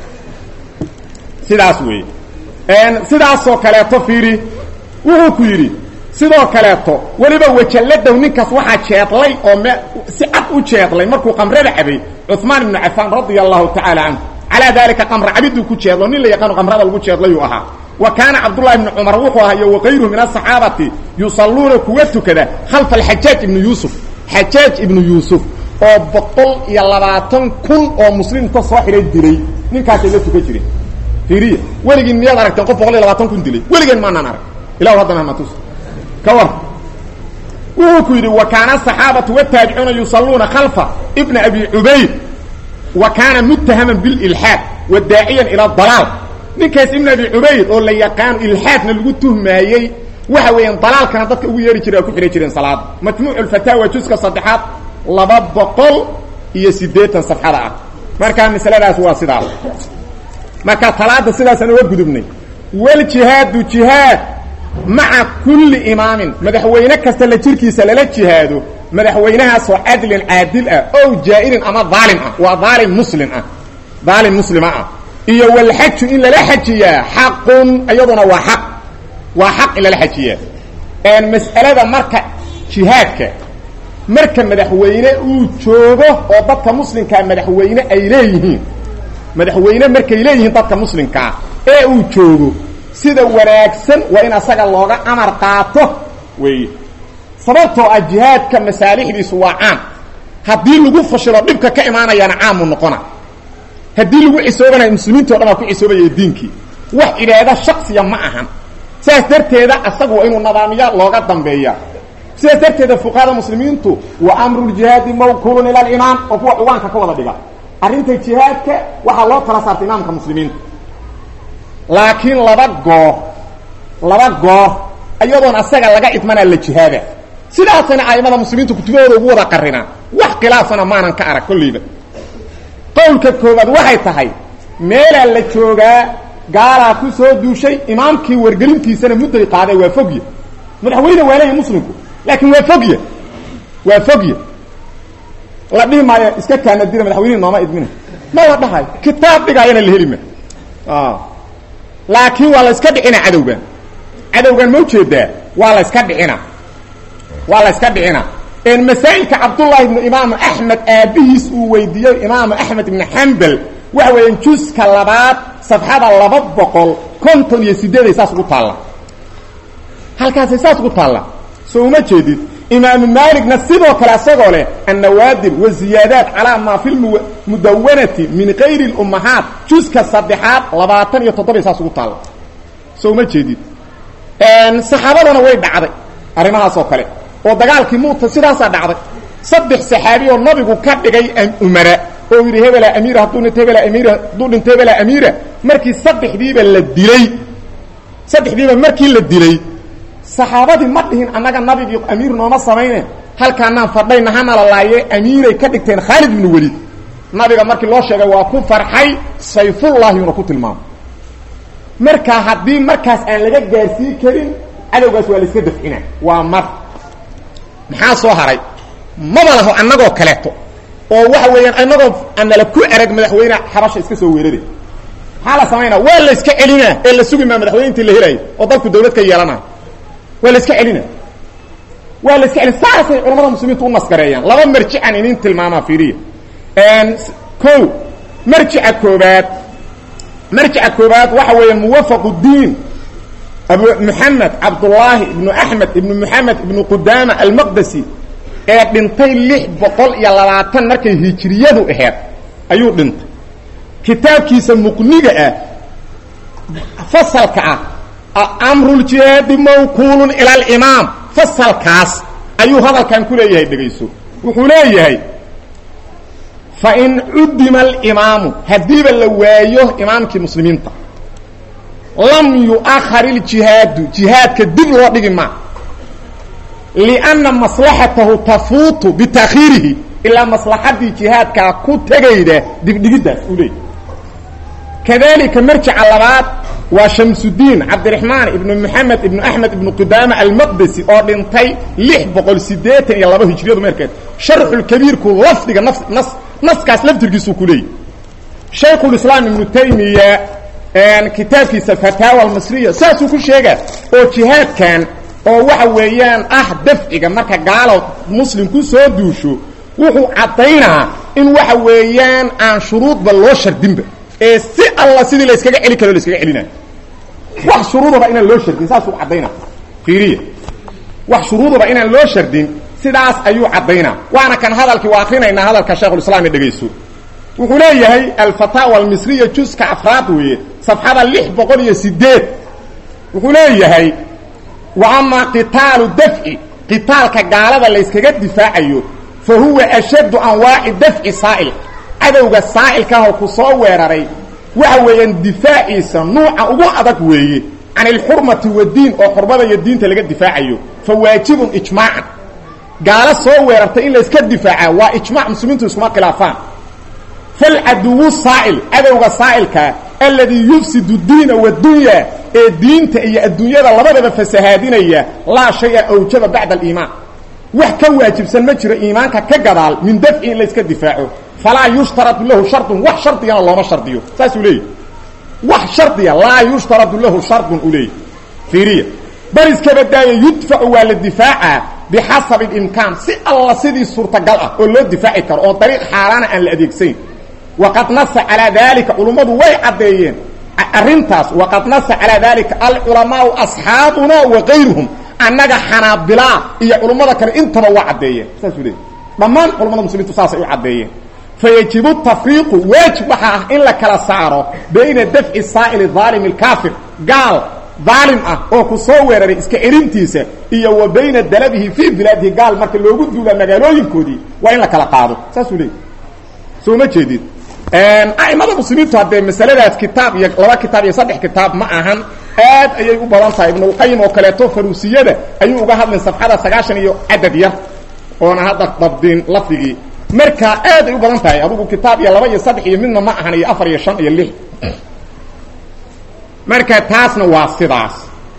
sidaas weeye sidaasoo kaleeto fiiri wuxuu ku yidhi sidoo kaleeto weliba wajalladow ninkaas waxaa jeedlay oo me si cad u jeedlay markuu qamrada cabay cuثmaan ibnu cafaan radia allahu tacaala canhu calaa dalika qamra cabiduu ku jeedlo nin la yaqaano qamrada lagu jeedlayuu ahaa wa kaana cabdullahi ibnu cumar wuxuu ahaa iyo wakayruhu min asaxaabati yusalluuna kuwa tukada khalfa alxajaaj ibnu yuusuf xajaaj ibnu yuusuf oo boqol iyo labaatan kun oo muslimta soo xidhay dilay ninkaasay la tukan jireen fiiriya weligiin miyaad aragteen qof boqol iyo labaatan kun dilay weligeen maanaan arag ilahu haddana hamatus ka war wuxuu ku yidhi wa kaana asaxaabatu wataabicuuna yusalluuna khalfa ibna abi cubayd wa kaana muttahaman bililxaad wa daaciyan ila dalaal ninkaas ibn abi cubayd oo la yaqaano ilxaadna lagu tuhmaayey waxa weeyaan dalaalkana dadka ugu yeeri jiray waa ku xidhan jireen salaada majmuucu lfataawa juska saddexaad laba boqol iyo siddeetan safxada ah markaa masaladaas waa sidaas marka talaada sidaasaan uga gudubnay waljihaadu jihaad maca kulli imaamin madaxweyne kasta la jirkiisa lala jihaado madaxweynahaasoo cadlin caadil ah ow jaa'irin ama daalim ah waa daalim muslim ah daalim muslima ah iyo walxaju in lala xajiyaa xaqun iyaduna waa xaq waa xaq in lala xajiyaa mas'alada marka jihaadka marka madaxweyne uu joogo oo dadka muslimkaa madaxweyne ay leeyihiin madaxweyne markay leeyihiin dadka muslimkaa ee uu joogo sida wanaagsan waa in asaga looga amar qaato weeye sababtoo ah jihaadka masaalixdiisu waa caam haddii lagu fashilo dhibka ka imaanayaana caamu noqona haddii lagu cisoobanayo muslimiinti o dhan aa ku cisoobaya diinkii wax cibaado shaksiya ma ahan saas darteeda asagu waa inuu nadaamiya looga dambeeya sidaas darteeda fuqahada muslimiintu wa amru ljihaadi mawkuulun ila alimaam oo kuwa cuwaanka ka wada dhiga arrinta jihaadka waxaa loo tala saartay imaamka muslimiinta laakiin laba goor laba goor iyadoon asaga laga idmanaa la jihaada sidaasana aimada muslimiintu kutubahooda ugu wada qarinaa wax khilaafana maanan ka arag kolleyba qowlka koowaad waxay tahay meelaa la joogaa gaalaa ku soo duushay imaamkii wargelintiisana mudday qaaday waa fogya madaxweyne waa leeya muslimku laakiin waa fogya waa fogya la dhihi maayo iska kaanadira madaxweynihi nooma idmina ma la dhahayo kitaab dhigaayana la heli ma laakiin waa la iska dhicina cadowgan cadowgan ma ujeedaa waa la iska dhicina waa la iska dhicina masaa'ilka cabdullahi ibnu imaamu axmed aabihiis uu weydiiyey imaamu axmed ibnu xambal waxa weeyaan juska labaad safxada laba boqol konton iyo sideeday saas ugu taalla halkaasay saas ugu taalla soo uma jeedid imaamu maaligna sidoo kale asagoo leh annawaadir waziyaadaat calaa maa fi lmudawanati min kayri lummahaat juska saddexaad labaatan iyo toddobay saas ugu taalla soo uma jeedid saxaabadana way dhacday arrimahaasoo kale oo dagaalkii muuta sidaasaa dhacday saddex saxaabi oo nabigu ka dhigay umara oo yidhi hebela amiira hadduu dhinto hebela amiira hadduu dhinto hebela amiira markii saddexdiiba la dilay saddexdiiba markii la dilay saxaabadii ma dhihin annaga nabigii amiir nooma samayne halkaanaan fadhayna hana la laaye amiiray ka dhigteen khaalid ibnu welid nabiga markii loo sheegay waa ku farxay sayfullahi una ku tilmaamo markaa haddii markaas aan laga gaarsiin karin cadowgaas waa la iska dafcina waa mar maxaa soo haray maba laho annagoo kaleeto oo waxa weeyaan annagoo anala ku arag madaxweyne xabasha iska soo weeraray maxaa la samaynaa waa la iska celinaa ee la sugi maa madaxweyne intii la helayo oo dalku dawlad ka yeelanayo waa la iska celina waa la iska celin saasay culamada muslimiintu u nasgareeyaan laba marjican inin tilmaamaa fiiriya ko marjica koobaad marjica koobaad waxa weeyaan muwafaq diin abu moxamed cabdullaahi ibnu axmed ibnu moxamed ibnu qudaama almaqdasi ee dhintay lix boqol iyo labaatan markay hijiriyadu aheed ayuu dhintay kitaabkiisa muqniga ah fasalka ah amruljihaadi mawkuulun ila alimaam fasalkaas ayuu hadalkan ku leeyahay dhegayso wuxuu leeyahay fain cudima alimaamu haddiiba la waayo imaamkii muslimiinta lam yu'ahar iljihaadu jihaadka dib loo dhigi maa lianna maslaxatahu tafuutu bitakhiirihi ilaa maslaxaddii jihaadkaa ku tegayda dibdhigiddaas uu leeyahy kadalika marjica labaad waa shamsudiin cabdiraxmaan ibnu moxamed ibnu axmed ibnu qudaama almaqdesi oo dhintay lix boqol siddeetan iyo laba hijriyadu meerkeed sharxulkabiirku lafdiga nas nas naskaas laftirkiisuu ku leeyahy shaykhulislaam ibnu taymiya kitaabkiisa fataawa almasriya saasuu ku sheegaa oo jihaadkan oo waxa weeyaan ah dafciga marka gaalo muslim ku soo duusho wuxuu caddaynaa in waxa weeyaan aan shuruudba loo shardinba ee si alla sidii la iskaga celi karo la iskaga celinayo wax shuruudaba inaan loo shardin saasuu caddaynaa fiiriya wax shuruudaba inaan loo shardin sidaas ayuu caddaynaa waana kan hadalkii waa akrinaynaa hadalka shaekhulislaam ee dhegayso wuxuu leeyahay alfataawa almisriya juska afraad weeye safxada lix boqol iyo sideed wuxuu leeyahay wa amaa qitaalu dafci qitaalka gaalada layskaga difaacayo fa huwa ashaddu anwaaci dafci saa'il cadowga saa'ilkaahoo ku soo weeraray waxa weeyaan difaaciisa nuuca ugu adag weeye can ilxurmati wadiin oo xurmada iyo diinta laga difaacayo fa waajibun ijmaacan gaalo soo weerartay in layska difaaca waa ijmac muslimiintu iskuma khilaafaan falcaduwu saa'il cadowga saa'ilkaa alladii yufsidu diina wadunya ee diinta iyo adduunyada labadaba fasahaadinaya laa shaya awjaba bacda aliimaan wax ka waajibsan ma jiro iimaanka ka gadaal min dafci in layska difaaco falaa yushtaradu lahu shardun wax shardigana looma shardiyo saasuu leeyahy wax shardiya laa yushtaradu lahu shardun u leeyahy fiiriya bal iska badaaya yudfacu waa la difaacaa bixasabi اlimkaan si alla sidii suurtagal ah oo loo difaaci karo oo dariiq xaaraana aan la adeegsayn waqad nasa calaa dalika culummadu way caddeeyeen arrintaas waqad nasa calaa dalika alculamaau asxaabuna wa kayruhum annaga xanaabilaa iyo culummada kale intaba waa caddeeyeen saasuu leeyahy dhammaan culamada muslimiintu saasay u caddeeyeen fayajibu tafriiqu waajib waxaa ah in la kala saaro bayna dafci saa'ili aalimi اlkaafir gaal daalim ah oo ku soo weeraray iska celintiisa iyo wa bayna dalabihi fii bilaadihi gaal marka loogu duula magaalooyinkoodii waa in la kala qaado saasuu leeyay soo ma jeedid a'imada muslimiintu haddee masaladaas kitaab iyo laba kitaab iyo saddex kitaab ma ahan aad ayay u badan tahay ibnulqayim oo kaleeto faruusiyada ayuu uga hadlay safxada sagaashan iyo cadad yar oona hadda dabdin lafdigii marka aad ay u badan tahay adugu kitaab iyo laba iyo saddex iyo midna ma ahan iyo afar iyo shan iyo lix marka taasna waa sidaas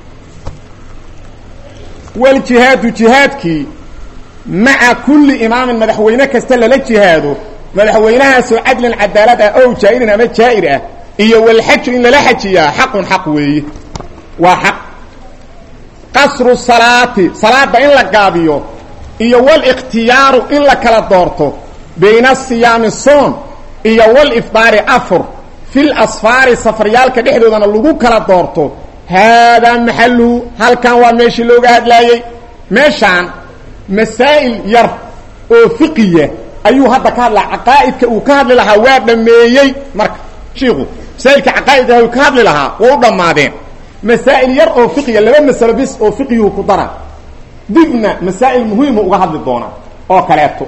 waljihaadu jihaadkii maca kulli imaamin madaxweyne kasta lala jihaado madaxweynahaasoo cadlan cadaalad ah ow jaa'irin ama jaa'ir ah iyo walxaju in lala xajiyaa xaqun xaq weeye waa xaq qasru salaati salaada in la gaabiyo iyo walikhtiyaaru in la kala doorto bayna siyaami soon iyo walifdaari afur fil asfaari safaryaalka dhexdoodana lagu kala doorto haadaa maxaluhu halkan waa meeshii looga hadlaayey meeshaan masaa'il yar oo fiqiya ayuu hadda ka hadlaa caqaa'idka uu ka hadli lahaa waa dhammeeyey marka shiiku masaa'ilka caqaa'idka uu ka hadli lahaa waa u dhammaadeen masaa'il yar oo fiqiya laba masalo bis oo fiqiyuu ku dara dibna masaa'il muhiimu uga hadli doonaa oo kaleeto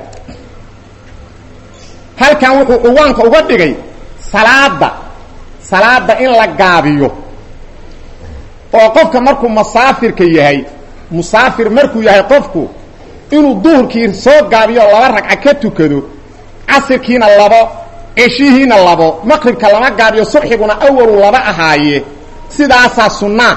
halkan wuxuu cuwaanka uga dhigay salaada salaada in la gaabiyo oo qofka markuu musaafirka yahay musaafir markuu yahay qofku inuu duhurkii soo gaabiyo laba ragca ka tukado casirkiina labo ceshihiina labo maqribka lama gaabiyo subxiguna awalu laba ahaaye sidaasaa sunnaa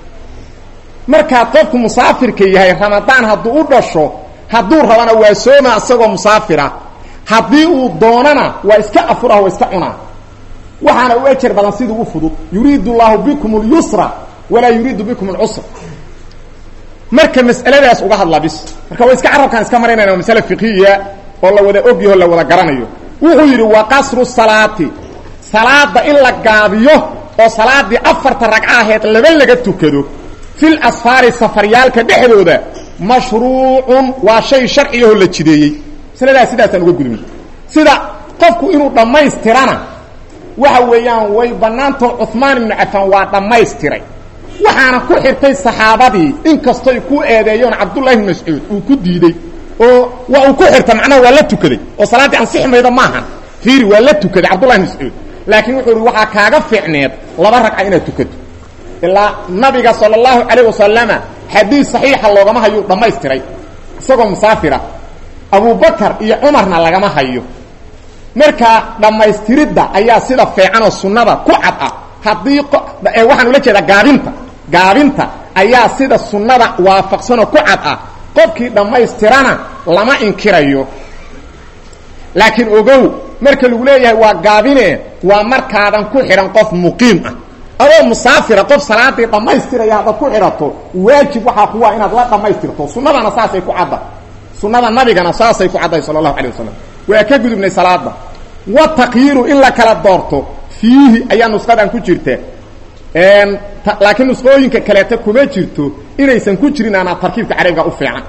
markaa qofku musaafirka yahay ramadaan hadduu u dhasho hadduu rabana waa sooma isagoo musaafira haddii uu doonana waa iska afurah waa iska cunaa waxaana u ejer badan siduu u fudud yuriidu llaahu bikum اlyusra walaa yuriidu bikum اlcusra marka mas'aladaas uga hadla bis marka waa iska carabkaan iska maraynayna waa masale fiqiya oo la wada ogyaho la wada garanayo wuxuu yidhi wa qasru salaati salaada in la gaabiyo oo salaadii afarta ragca aheed laba laga tukado fil asfaari safaryaalka dhexdooda mashruucun waa shay sharciyaho la jideeyey masaladaas sidaasaan uga gudubnay sida qofku inuu dhammaystirana waxa weeyaan way bannaantao cumaan ibnu cafaan waa dhammaystiray waxaana ku xirtay saxaabadii inkastoy ku eedeeyoon cabdullahi ibn mascuud uu ku diidey oo waa uu ku xirta macnaha waa la tukaday oo salaaddii ansixi mayda maahan fiiri waa la tukaday cabdullahi ibn mascuud laakiin wuxuu ihi waxaa kaaga fiicneed laba ragca inaad tukato ilaa nabiga sala allahu calayh wasalama xadiis saxiixa loogama hayuu dhammaystiray isagoo musaafira abubakar iyo cumarna lagama hayo marka dhammaystiridda ayaa sida fiicanoo sunnada ku cad ah haddii waxaan ula jeedaa gaabinta gaabinta ayaa sida sunnada waafaqsanoo ku cad ah qofkii dhammaystirana lama inkirayo laakiin ogow marka lagu leeyahay waa gaabine waa markaadan ku xidhan qof muqiim ah adoo musaafira qof salaadii dhammaystiraya haddaad ku xidhato waajib waxaa kuwa inaad la dhammaystirto sunnadana saasay ku cadda sunnada nabigana saasay ku caddahay sala allahu alay wasalam waa ka gudubnay salaada wa taqyiiru in la kala doorto fiihi ayaa nusqadan ku jirta laakiin nusqooyinka kaleeta kuma jirto inaysan ku jirin aanaa tarkiibka carabiga u fiican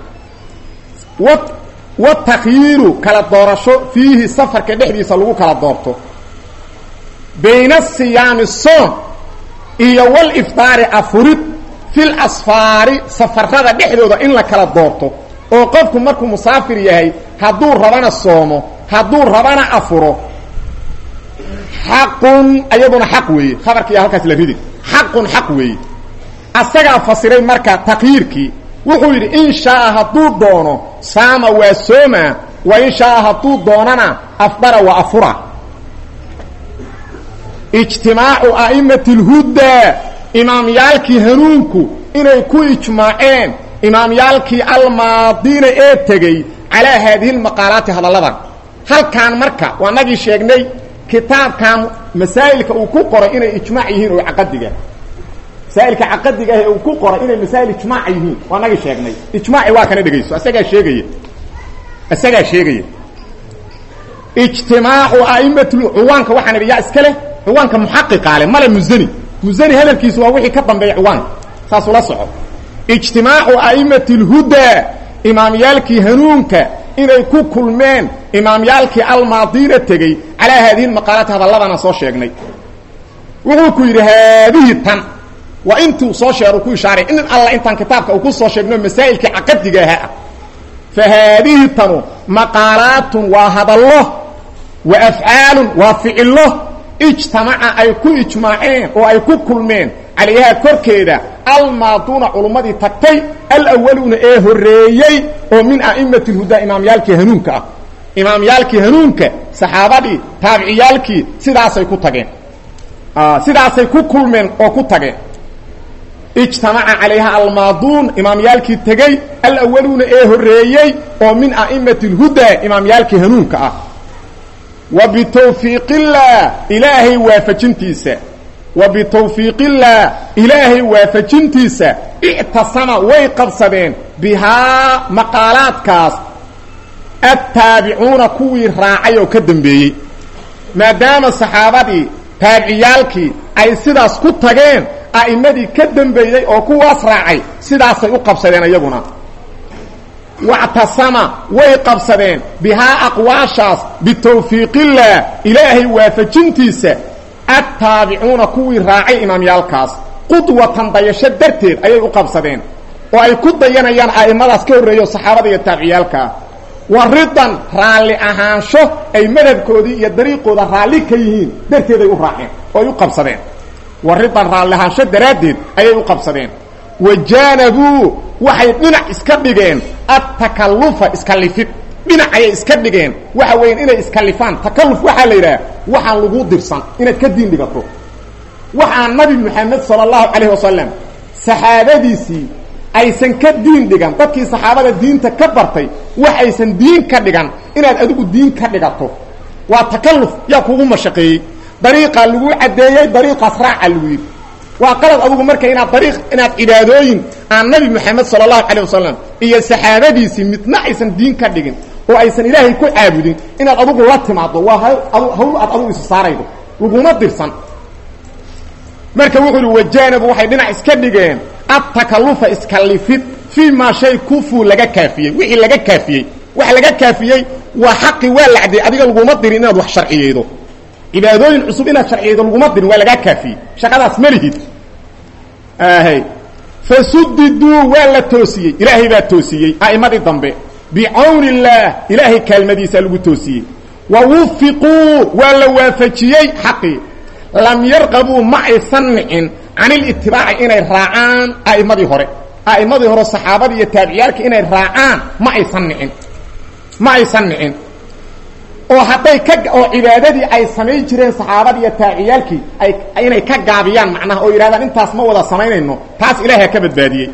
wa takyiiru kala doorasho fiihi safarka dhexdiisa lagu kala doorto bayna siyaami soon iyo walifdaari afurid fil asfaari safarada dhexdooda in la kala doorto oo qofku markuu musaafir yahay hadduu rabana soomo hadduu rabana afuro xaqun ayaduna xaq weeye khabarkiiya halkaas la ridi xaqun xaq weeye asagaa fasiray marka takyiirkii wuxuu yidhi in shaaa hadduu doono saama waa sooma wa in shaaa hadduu doonana afdara waa afura ijtimaacu a'imati اlhudaa imaamyaalkii hanuunku inay ku ijmaaceen imaamyaalkii almaadiina ee tegey calaa haadihi lmaqaalaati hadalladan halkaan marka waa nagii sheegnay kitaabkan masaa'ilka uu ku qoray inay ijmaac yihiin oo caqadiga masaa'ilka caqadiga ah ee uu ku qoray inay masaa'il ijmaac yihiin waa nagii sheegnay ijmaaci waa kana dhegayso isagaa sheegaya isagaa sheegaya ijtimaacu a'imati cuwaanka waxaan idhi yaa iska leh cuwaanka muxaqiqa leh male musani musani hadalkiisu waa wixii ka dambeeya cuwaanka saasula soco ijtimaacu a'imati اlhudaa imaamyaalkii hanuunka inay ku kulmeen imaamyaalkii almaadiina tegey calaa haadihi maqaalaati hadalladana soo sheegnay wuxuu ku yidhi haadihi tan waa intuu soo sheer uu ku ishaaray in alla intaan kitaabka uu ku soo sheegno masaa'ilkii caqadiga ahaa fa haadihi tanu maqaalaatun waa hadallo wa afcaalun waa ficillo ijtamaca ay ku ijmaaceen oo ay ku kulmeen calayhaa korkeeda almaaduuna culummadii tagtay alawaluuna ee horreeyey oo min a'imati lhudaa imaamyaalkii hanuunka ah imaamyaalkii hanuunka saxaabadii taabiciyaalkii sidaasay ku tageen sidaasay ku kulmeen oo ku tageen ijtamaca calayha almaaduun imaamyaalkii tegey alawaluuna ee horreeyey oo min a'imati lhudaa imaamyaalkii hanuunka ah wa bitawfiiqillaah ilaahay waafajintiisa wa bitawfiiqillaah ilaahay waafajintiisa ictasama way qabsadeen bihaa maqaalaadkaas attaabicuuna kuwii raacay oo ka dambeeyey maadaama saxaabadii taabiciyaalkii ay sidaas ku tageen a'immadii ka dambeeyey oo kuwaas raacay sidaasay u qabsadeen iyaguna wactasama way qabsadeen bihaa aqwaashaas bitawfiiqillaah ilaahay waafajintiisa attaabicuuna kuwii raacay imaamyaalkaas qudwatan dayasho darteed ayay u qabsadeen oo ay ku dayanayaan a'immadaas ka horreeyo saxaabada iyo taabiciyaalkaa wa ridan raalli ahaansho ay madhabkoodii iyo dariiqooda raalli ka yihiin darteeday u raaceen oo ay u qabsadeen wa ridan raalli ahaansho daraaddeed ayay u qabsadeen wa jaanabuu waxay dhinac iska dhigeen adtakallufa iskalifid dhinac ayay iska dhigeen waxa weeyaan inay iskalifaan takalluf waxaa la yidhaha waxaan lagu dirsan inaad ka diin dhigato waxaan nabi moxamed sala allahu calayh wasalam saxaabadiisii aysan ka diin dhigan dadkii saxaabada diinta ka bartay wax aysan diin ka dhigan inaad adigu diin ka dhigato waa takalluf yaa kugu mashaqeeyey dariiqaa lagu caddeeyey dariiqaas raaca lagu yidhi waa qalad adugu marka inaad dariiq inaad cibaadooyin aan nabi moxamed sala allahu calayh wasalam iyo saxaabadiisii midna aysan diin ka dhigin oo aysan ilaahay ku caabudin inaad adugu la timaado waa hawl aad adugu isu saaraydo laguma dirsan marka wuxuu ihi wajaanabu waxay dhinac iska dhigeen adtakalufa iskalifid fii maa shay kufuu laga kaafiyey wixii laga kaafiyey waxa laga kaafiyey waa xaqi waa lacday adiga laguma dirin inaad wax sharciyeydo cibaadooyin cusub inaad sharciyeydo laguma dirin waa lagaa kaafiyey shaqadaas ma lihid hy fasudiduu waa la toosiyey ilaahay baa toosiyey a'immadii dambe bicawni illaah ilaahay kaalmadiisaa lagu toosiyey wa wufiquu waa la waafajiyey xaqii lam yarqabuu ma aysan nicin can ilitibaaci inay raacaan a'immadii hore a'immadii hore saxaabadii iyo taabiciyaalka inay raacaan ma aysan nicin ma aysan nicin oo hadday ka oo cibaadadii ay samayn jireen saxaabadii iyo taabiciyaalkii ay inay ka gaabiyaan macnaha oo yidhahdaan intaas ma wada samaynayno taas ilaahay ka badbaadiyey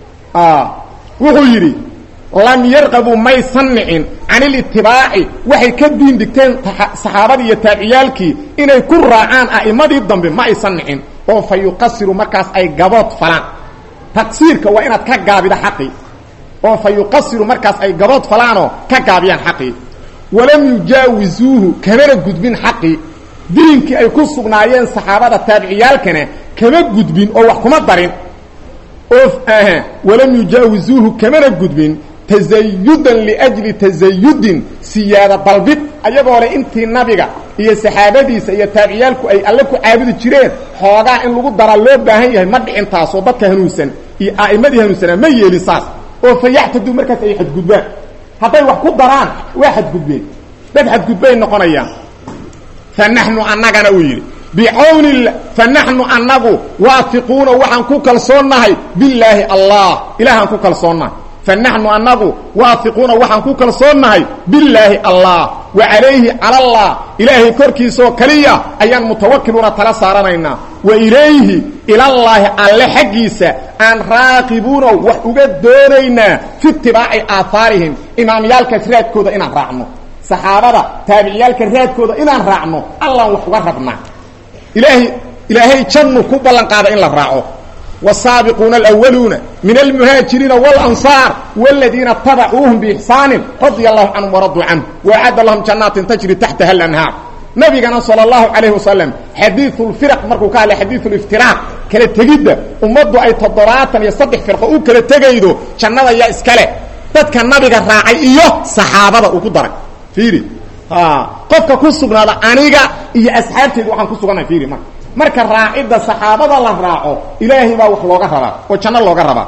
wuxuu yidhi lam yarqabuu maysan nicin can ilitibaaci waxay ka diin dhigteen saxaabadii iyo taabiciyaalkii inay ku raacaan a'immadii dambe ma aysan nicin oo fa yuqasiru markaas ay gabood falaan taqsiirka waa inaad ka gaabida xaqii oo fa yuqasiru markaas ay gabood falaanoo ka gaabiyaan xaqii walam yujaawisuuhu kamana gudbin xaqii diinkii ay ku sugnaayeen saxaabada taabiciyaalkana kama gudbin oo wax kuma darin oo walam yujaawisuuhu kamana gudbin tazayudan liajli tazayudin siyaada dalbid ayagoo le intii nabiga iyo saxaabadiisa iyo taabiciyaalku ay alle ku caabudi jireen xoogaa in lagu daraa loo baahan yahay ma dhicin taasoo dadka hanuunsan iyo a'immadii hanuunsanaa ma yeelin saas oo fa yaxtaduu markaas ay xadgudbaan hadday wax ku daraan waa xadgudbeen dad xadgudbay noqonayaan fa naxnu annagana uu yidhi bicawni fa naxnu annagu waafiquuna waxaan ku kalsoonnahay billaahi allah ilaahaan ku kalsoonnahay fa naxnu annagu waafiquuna waxaan ku kalsoonnahay billaahi allah wa calayhi cala allah ilaahay korkiisaoo keliya ayaan mutawakiluuna tala saaranaynaa wa ilayhi ilallaahi alle xaggiisa aan raaqibuuno wax uga doonaynaa fi itibaaci aahaarihim imaamyaalkaas raadkooda inaan raacno saxaabada taabiciyaalka raadkooda inaan raacno allaan wax uga rabnaa ilaahay ilaahay jannu ku ballan qaada in la raaco والsaaبقuuna الأwluuna min الmhaaجiriina والأnصاar والadiina اتabacuuهum بإحsaaن radي الlahu canهum وraduu canه وأعadda lahum janaatin tajri taxtaha الأnhaar nabigana salى الlahu عalayه wasalam xadiiثu اlfirq markuu ka hadlay xadiiثu اlاftiraaq kala tegidda ummaddu ay toddobaatan iyo saddex firqo u kala tegaydo jannada yaa iskale dadka nabiga raacay iyo saxaabada uu ku daray fiiri qofka ku sugnaada aniga iyo asxaabteedu waxaan ku sugannahay fiiri marka marka raacidda saxaabada la raaco ilaahay baa wax looga rabaa oo janno looga rabaa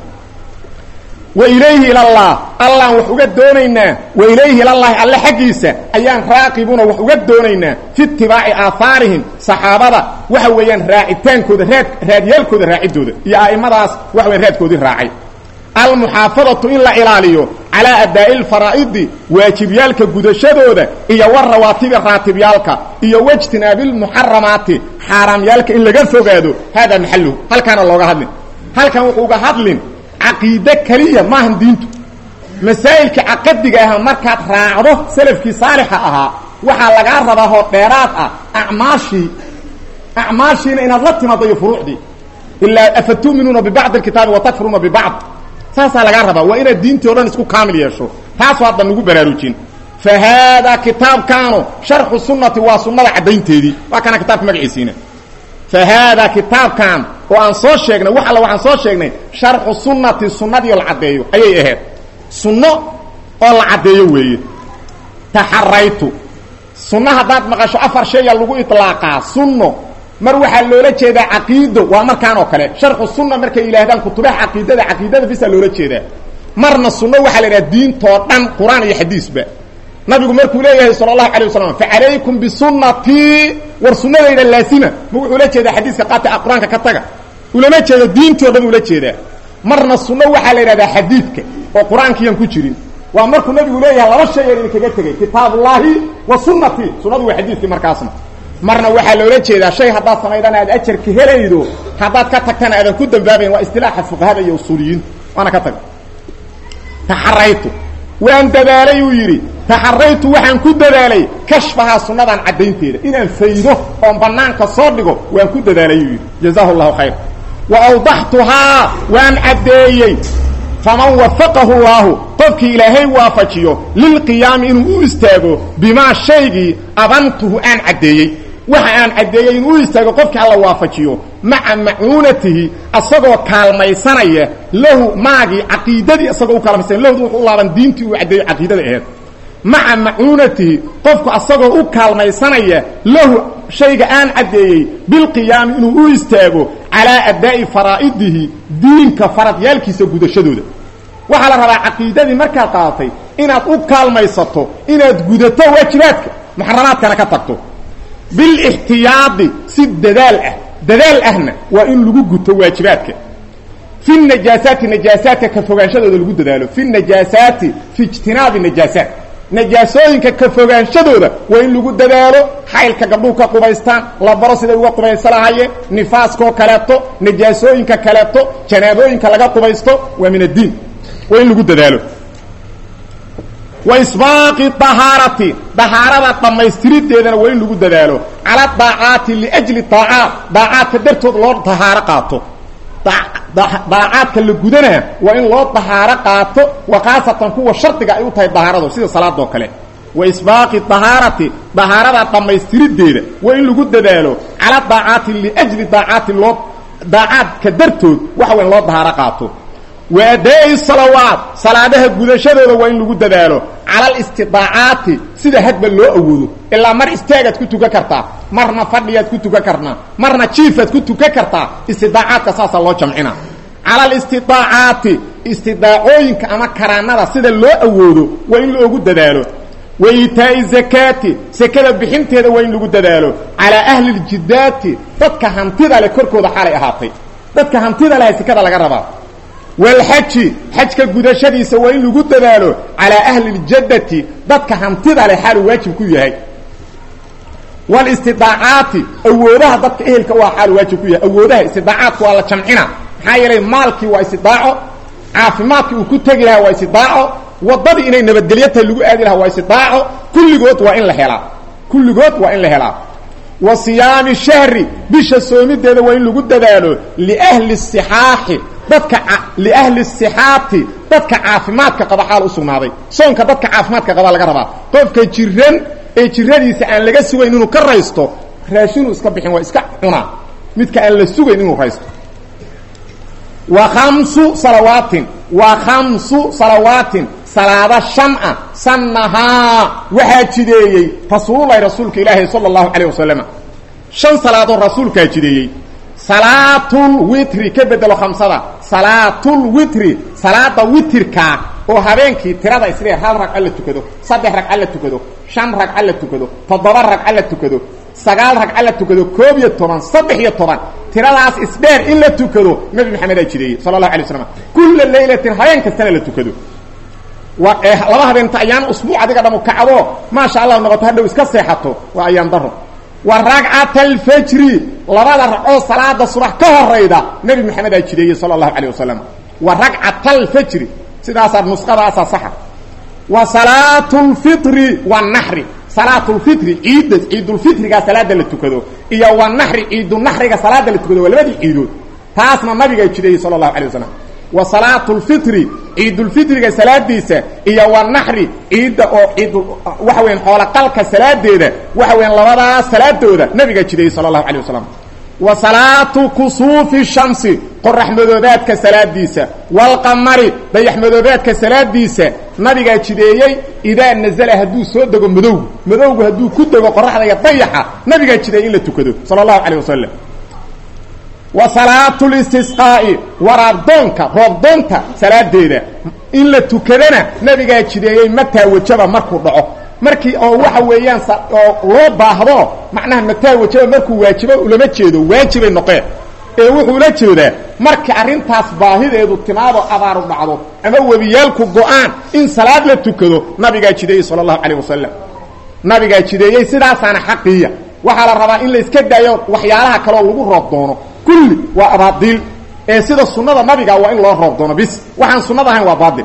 wa ilayhi ilallah allaan wax uga doonaynaa wa ilayhi ilallahi alle xaggiisa ayaan raaqibuna wax uga doonaynaa fi itibaaci aahaarihim saxaabada waxa weeyaan raacitaankooda raad raadyaalkooda raacidooda iyo a'immadaas waxa weyan raadkoodii raacay almuxaafadatu in la ilaaliyo calaa adaa'i lfaraa'idi waajibyaalka gudashadooda iyo warawaatibi raatibyaalka iyo wajtinaabi lmuxaramaati xaaraamyaalka in laga fogaado haadaa maxaluhu halkaana looga hadlin halkan wuxuu uga hadlin caqiide keliya maahan diintu masaa'ilka caqadiga aha markaad raacdo salafkii saalixa ahaa waxaa lagaa rabaa hoo dheeraad ah acmaashii acmaashiina inaad la timaado iyo furuucdii ilaa afatu'minuuna bibacdi alkitaabi wa takfuruuna bibacd saasaa lagaa rabaa waa inaad diintii o dhan isku kaamil yeesho taasoo haddan nagu baraarujin fa haadaa kitaabkaanu sharxu sunnati waa sunnada caddaynteedii waa kana kitaabka magaciisiina fa haadaa kitaabkan oo aan soo sheegnay wax alla waxaan soo sheegnay sharxu sunnati sunnadii oo la caddeeyo ayay ahayd sunno oo la caddeeyo weeye taxaraytu sunno haddaad maqasho afar shaya lagu itlaaqaa sunno mar waxaa loola jeedaa caqiido waa markaan oo kale sharxu sunna markay yidhaahdaan kutubaha caqiidada caqiidada bisaa loola jeedaa marna sunno waxaa la yidhaha diintoo dhan qur-aan iyo xadiisba nabigu markuu leeyahay sala allahu alay wasalam facalaykum bisunnatii war sunnadayda laasima ma wuxuu la jeedaa xadiiska qaata qur-aanka ka taga ulama jeedo diintii o dhan ula jeedaa marna sunno waxaa la yidhahdaa xadiidka oo qur-aankiiyan ku jirin waa markuu nabigu leeyahay laba shay aan idinkaga tegay kitaabullaahi wa sunnatii sunnadu waa xadiidkii markaasna marna waxaa loola jeedaa shay haddaad samaydana aad ajarka helaydo haddaad ka tagtana aadan ku dambaabayn waa istilaaxa fuqahada iyo usuuliyiinta waana ka tag taxaraytu waan dadaalay uu yidhi taxaraytu waxaan ku dadaalay kashfahaa sunnadan caddaynteeda inaan faydo oon bannaanka soo dhigo waan ku dadaalay uu yidhi jazaahu llahu khayr wa awdaxtuhaa waan caddeeyey faman wafaqahu llaahu qofkii ilaahay waafajiyo lilqiyaami inuu u istaago bimaa shaygii abantuhu aan caddeeyey waxa aan caddeeyey inuu u istaago qofkii alla waafajiyo maca macuunatihi asagoo kaalmaysanaya lahu maagii caqiidadii isagoo u kaalmaysanaya lahdu wuxuu u laaban diintii uu caddeeyo caqiidada aheed maca macuunatihi qofku asagoo u kaalmaysanaya lahu shayga aan caddeeyey bilqiyaami inuu u istaago calaa addaa'i faraa'idihi diinka faradyaalkiisa gudashadooda waxaa la rabaa caqiidadii markaad qaadatay inaad u kaalmaysato inaad gudato waajibaadka muxaramaadkana ka tagto bilixtiyaadi si dadaal ah dadaal ahna waa in lagu guto waajibaadka fi najaasaati najaasaadka ka fogaanshadooda lagu dadaalo fi najaasaati fi ijtinaabi najaasaat najaasooyinka ka fogaanshadooda waa in lagu dadaalo xaylka gabdhuhu ka qubaystaan la baro siday uga qubaysa lahayeen nifaaskoo kaleeto najaasooyinka kaleeto janaabooyinka laga qubaysto waa min addiin waa in lagu dadaalo wa isbaaqi dahaarati dahaarada dhammaystirideedana waa in lagu dadaalo cala daacaati liajli daacaat daacaadka dartood loo dahaaro qaato daacaadka la gudanaa waa in loo dahaaro qaato wa khaasatan kuwa shardiga ay u tahay dahaaradu sida salaadoo kale wa isbaaqi dahaarati dahaarada dhammaystirideeda waa in lagu dadaalo cala daacaati liajli daacaati loo daacaadka dartood waxa waa in loo dahaaro qaato wa adaa'i salawaat salaadaha gudashadooda waa in lagu dadaalo cala alistidaacaati sida hadba loo awoodo ilaa mar istaagaad ku tukan kartaa marna fadhiyaad ku tukan kartaa marna jiifaad ku tukan kartaa istidaacaadka saasaa loo jamcina cala alistidaacaati istidaacooyinka ama karaanada sida loo awoodo waa in loogu dadaalo wa iitaa'i zakaati sekada bixinteeda waa in lagu dadaalo calaa ahli ljidaati dadka hantida leh korkooda xaalay ahaatay dadka hantida leh sekada laga rabaa walxaji xajka gudashadiisa waa in lagu dadaalo calaa ahli ljaddati dadka hantida leh xaaluu waajib ku yahay walistidaacaati awoodaha dadka ehelka waa xaalu waajib ku yahay awoodaha istidaacaadku waa la jamcina maxaa yeelay maalkii waa istidaaco caafimaadkii uu ku tegi lahaa waa istidaaco waddadii inay nabadgelyo tahay lagu aadi lahaa waa istidaaco kulligood waa in la helaa kulligood waa in la helaa wa siyaami shahri bisha soomideeda waa in lagu dadaalo liahli sixaaxi dadka liahli sixaati dadka caafimaadka qaba xaal u sugnaaday soonka dadka caafimaadka qaba laga rabaa qofka jiran ee jiradiisa aan laga sugayn inuu ka raysto raashinuu iska bixin waa iska cunaa midka aan la sugayn inuu raysto wa khamsu salawaatin wa khamsu salawaatin salaada shan ah sannahaa waxaa jideeyey rasuululahi rasuulka ilaahi sala allahu calayh wasalam shan salaadood rasuulkaa jideeyey salaatulwitri ka bedelo khamsada salaatulwitri salaada witirkaa oo habeenkii tirada isdheer hal ragco la tukado saddex ragco la tukado shan ragco la tukado toddoba ragco la tukado sagaal ragco la tukado koob iyo toban saddex iyo toban tiradaas isdheer in la tukado nabi maxamedaa jideeyey sala allahu alay waslam kulla laylatin habeen kastana la tukado waa laba habeenta ayaan usbuuc adiga dhamu kacdo maasha allah noqoto hadhow iska seexato waa ayaan daro wa ragcata alfajri labada ragcoo salaada subax ka horayda nebi maxamedaa jideeyey sala allahu calayh wasalam wa ragcata alfajri sidaasaa nusqadaasaa saxa wa salaatu lfitri wanaxri salaatu lfitri ciidda ciidulfitrigaa salaada la tukado iyo wanaxri ciidunaxriga salaada la tukado waa labadii ciidood taasna nabigaa jideeyey sala allahu alay wasalam wa salaatu lfitri ciidulfitriga salaadiisa iyo wanaxri ciidda oo ciid waxa weyan xoolaqalka salaadeeda waxa weyan labadaas salaadooda nabigaa jideeyey sala allahu alay wasalam wa salaatu kusuufi shamsi qorax madoobaadka salaadiisa waalqamari dayax madoobaadka salaadiisa nabigaa jideeyey idaa nazala hadduu soo dego madowgu madowgu hadduu ku dego qoraxda iyo dayaxa nabigaa jideeyey in la tukado sala allahu calayh wasalam wa salaatu listisqaa'i waraabdoonka roobdoonta salaadeeda in la tukadana nabigaa jideeyey mataa wajaba markuu dhaco markii oo waxa weeyaan oo loo baahdo macnaha mataa wajaba markuu waajibo ulama jeedo waajibay noqeen ee wuxuu la jeedaa markii arrintaas baahideedu timaado abaaru dhacdo ama webiyaalku go-aan in salaad la tukado nabigaa jideeyey sala allahu calayh wasalam nabigaa jideeyey sidaasaana xaqiiya waxaa la rabaa in la iska daayo waxyaalaha kaleo lagu roob doono kulli waa abaadiil ee sida sunnada nabiga waa in loo roob doono bis waxaan sunnada ahayn waa baatil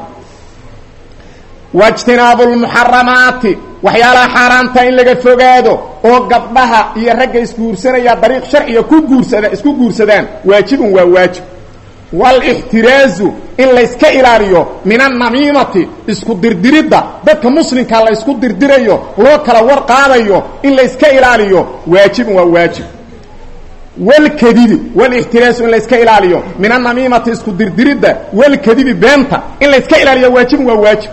wاجtinaabu الmuxaramaati waxyaalaha xaaraanta in laga fogaado oo gabdhaha iyo ragga isguursanaya dariiq sharciga ku guursada isku guursadaan waajibun waa waajib wاlاxtiraazu in layska ilaaliyo min الnamiimati isku dirdiridda dadka muslimka la ysku dirdirayo loo kala war qaadayo in layska ilaaliyo waajibun waa waajib wlkadibi wlاxtiraazu in layska ilaaliyo min الnamiimati isku dirdiridda wlkadibi beenta in layska ilaaliyo waajibun waa waajib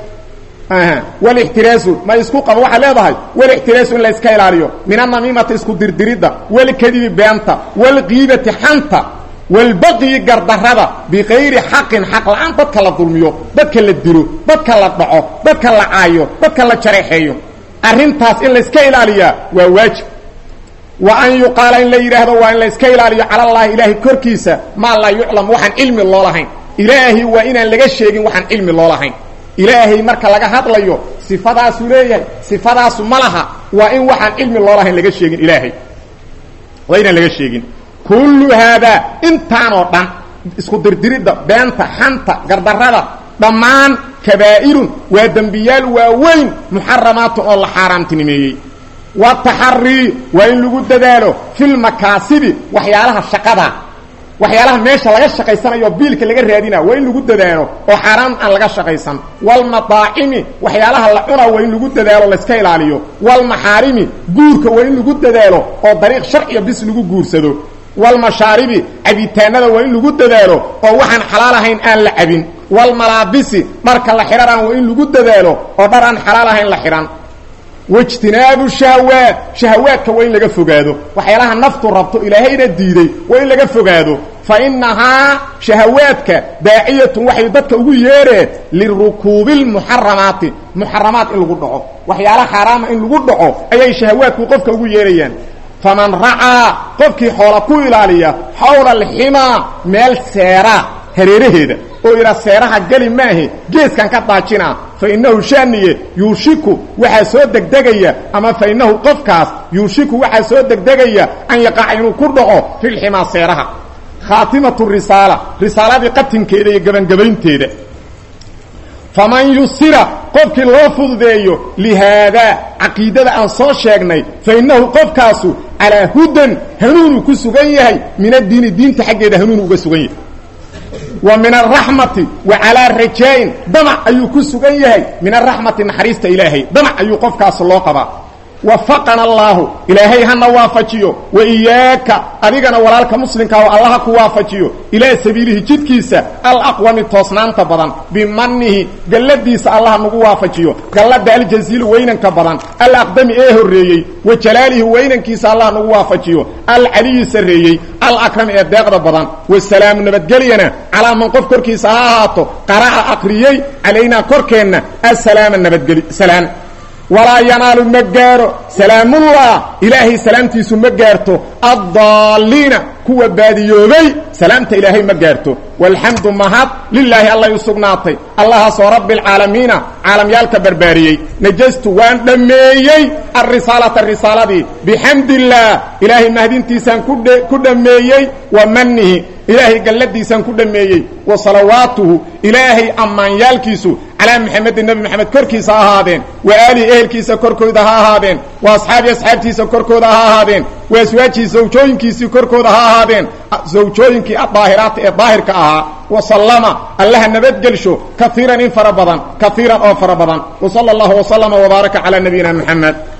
wlاxtiraazu ma isku qabo waxaa leedahay wlاxtiraazu in la iska ilaaliyo min anamiimati isku dirdiridda wlkadibi beenta wاlqiibati xanta wاlbaqyi gardarada bikayri xaqin xaq la-aan dadka la dulmiyo dadka la dilo dadka la dhaco dadka la caayo dadka la jareexeeyo arrintaas in la iska ilaaliyaa waa waajib wa an yuqaala in la yidhaahdo waa in la iska ilaaliyo cala اllahi ilaahay korkiisa maa laa yuclam waxaan cilmi loo lahayn ilaahi waa inaan laga sheegin waxaan cilmi loo lahayn ilaahay marka laga hadlayo sifadaasuu leeyahay sifadaasu ma laha waa in waxaan cilmi loo lahayn laga sheegin ilaahay waa inaan laga sheegin kullu haadaa intaanoo dhan isku dirdiridda beenta xanta gardarrada dhammaan kabaa'irun waa dembiyaal waaweyn muxaramaatun oo la xaaraamtinimeeyey wataxarii waa in lagu dadaalo filmakaasibi waxyaalaha shaqada waxyaalaha meesha laga shaqaysanayo biilka laga raadina waa in lagu dadaalo oo xaaraan aan laga shaqaysan walmadaacimi waxyaalaha la cuna waa in lagu dadaalo layska ilaaliyo walmaxaarimi guurka waa in lagu dadaalo oo dariiq sharciya bis lagu guursado walmashaaribi cabitaanada waa in lagu dadaalo oo waxaan xalaal ahayn aan la cabin walmalaabisi dharka la xidhanaan waa in lagu dadaalo oo dhar aan xalaal ahayn la xidhan waijtinaabu shahawaat shahawaadka waa in laga fogaado waxyaalaha naftu rabto ilaahayna diiday waa in laga fogaado fa innahaa shahawaadka daaciyatun waxay dadka ugu yeereen lirukuubi lmuxaramaati muxaramaat in lagu dhaco waxyaala xaaraama in lagu dhaco ayay shahawaadku qofka ugu yeerayaan faman racaa qofkii xoola ku ilaaliya xawla alximaa meel seeraa hareeraheeda oo yidhaa seeraha geli maahe geeskan ka daajina fa innahu shaaniye yuushiku waxaa soo degdegaya ama fa innahu qofkaas yuushiku waxaa soo degdegaya an yaqaca inuu ku dhaco filximaa seeraha khaatimatu risaala risaaladii qatinkeeda iyo gebangebaynteeda faman yusira qofkii loo fududeeyo lihaadaa caqiidada aan soo sheegnay fa innahu qofkaasu calaa hudan hanuunuu ku sugan yahay min addiini diinta xaggeeda hanuunu uga sugan yahay wa min araxmati wa calaa rajaa'in damac ayuu ku sugan yahay min araxmati naxariista ilaahay damac ayuu qofkaas loo qabaa wafaqana allaahu ilaahay hana waafajiyo wa iyaaka adigana walaalka muslimka oo allaha ku waafajiyo ilaa sabiilihi jidkiisa alaqwami toosnaanta badan bimanihi galladiisa allaha nagu waafajiyo gallada aljasiili weynanka badan alaqdami ee horreeyey wa jalaalihi weynankiisa allaha nagu waafajiyo alcaliyi sarreeyey alakrami ee deeqda badan wasalaamu nabadgelyana calaa man qof korkiisa ha ahaato qara'a aqriyey calaynaa korkeenna asalaama nabadgeli salaam walaa yanaalu ma gaaro salaamullah ilaahay salaamtiisu ma gaarto addaaliina kuwa baadiyoobay salaamta ilaahay ma gaarto walxamdu mahad lilaahi allay u sugnaatay allahaasoo rabbialcaalamiina caalamyaalka barbaariyey najastu waan dhammeeyey alrisaalata risaaladii bixamdillaah ilaahay mahdintiisaan ku dhammeeyey wa manihi ilaahay galladiisaan ku dhammeeyey wa salawaatuhu ilaahay ammaanyaalkiisu calaa maxamedin nebi maxamed korkiisa ha ahaadeen wa aalihi ehelkiisa korkooda ha ahaadeen wa asxaabi asxaabtiisa korkooda ha ahaadeen wa aswaajii zawjooyinkiisii korkooda ha ahaadeen zawjooyinkii adaahiraata ee daahirka ahaa wa sallama allaha nabadgelsho kaiiran in fara badan kaiiran oo fara badan wa sala allahu wasalama wbaaraka calaa nabiyina maxamed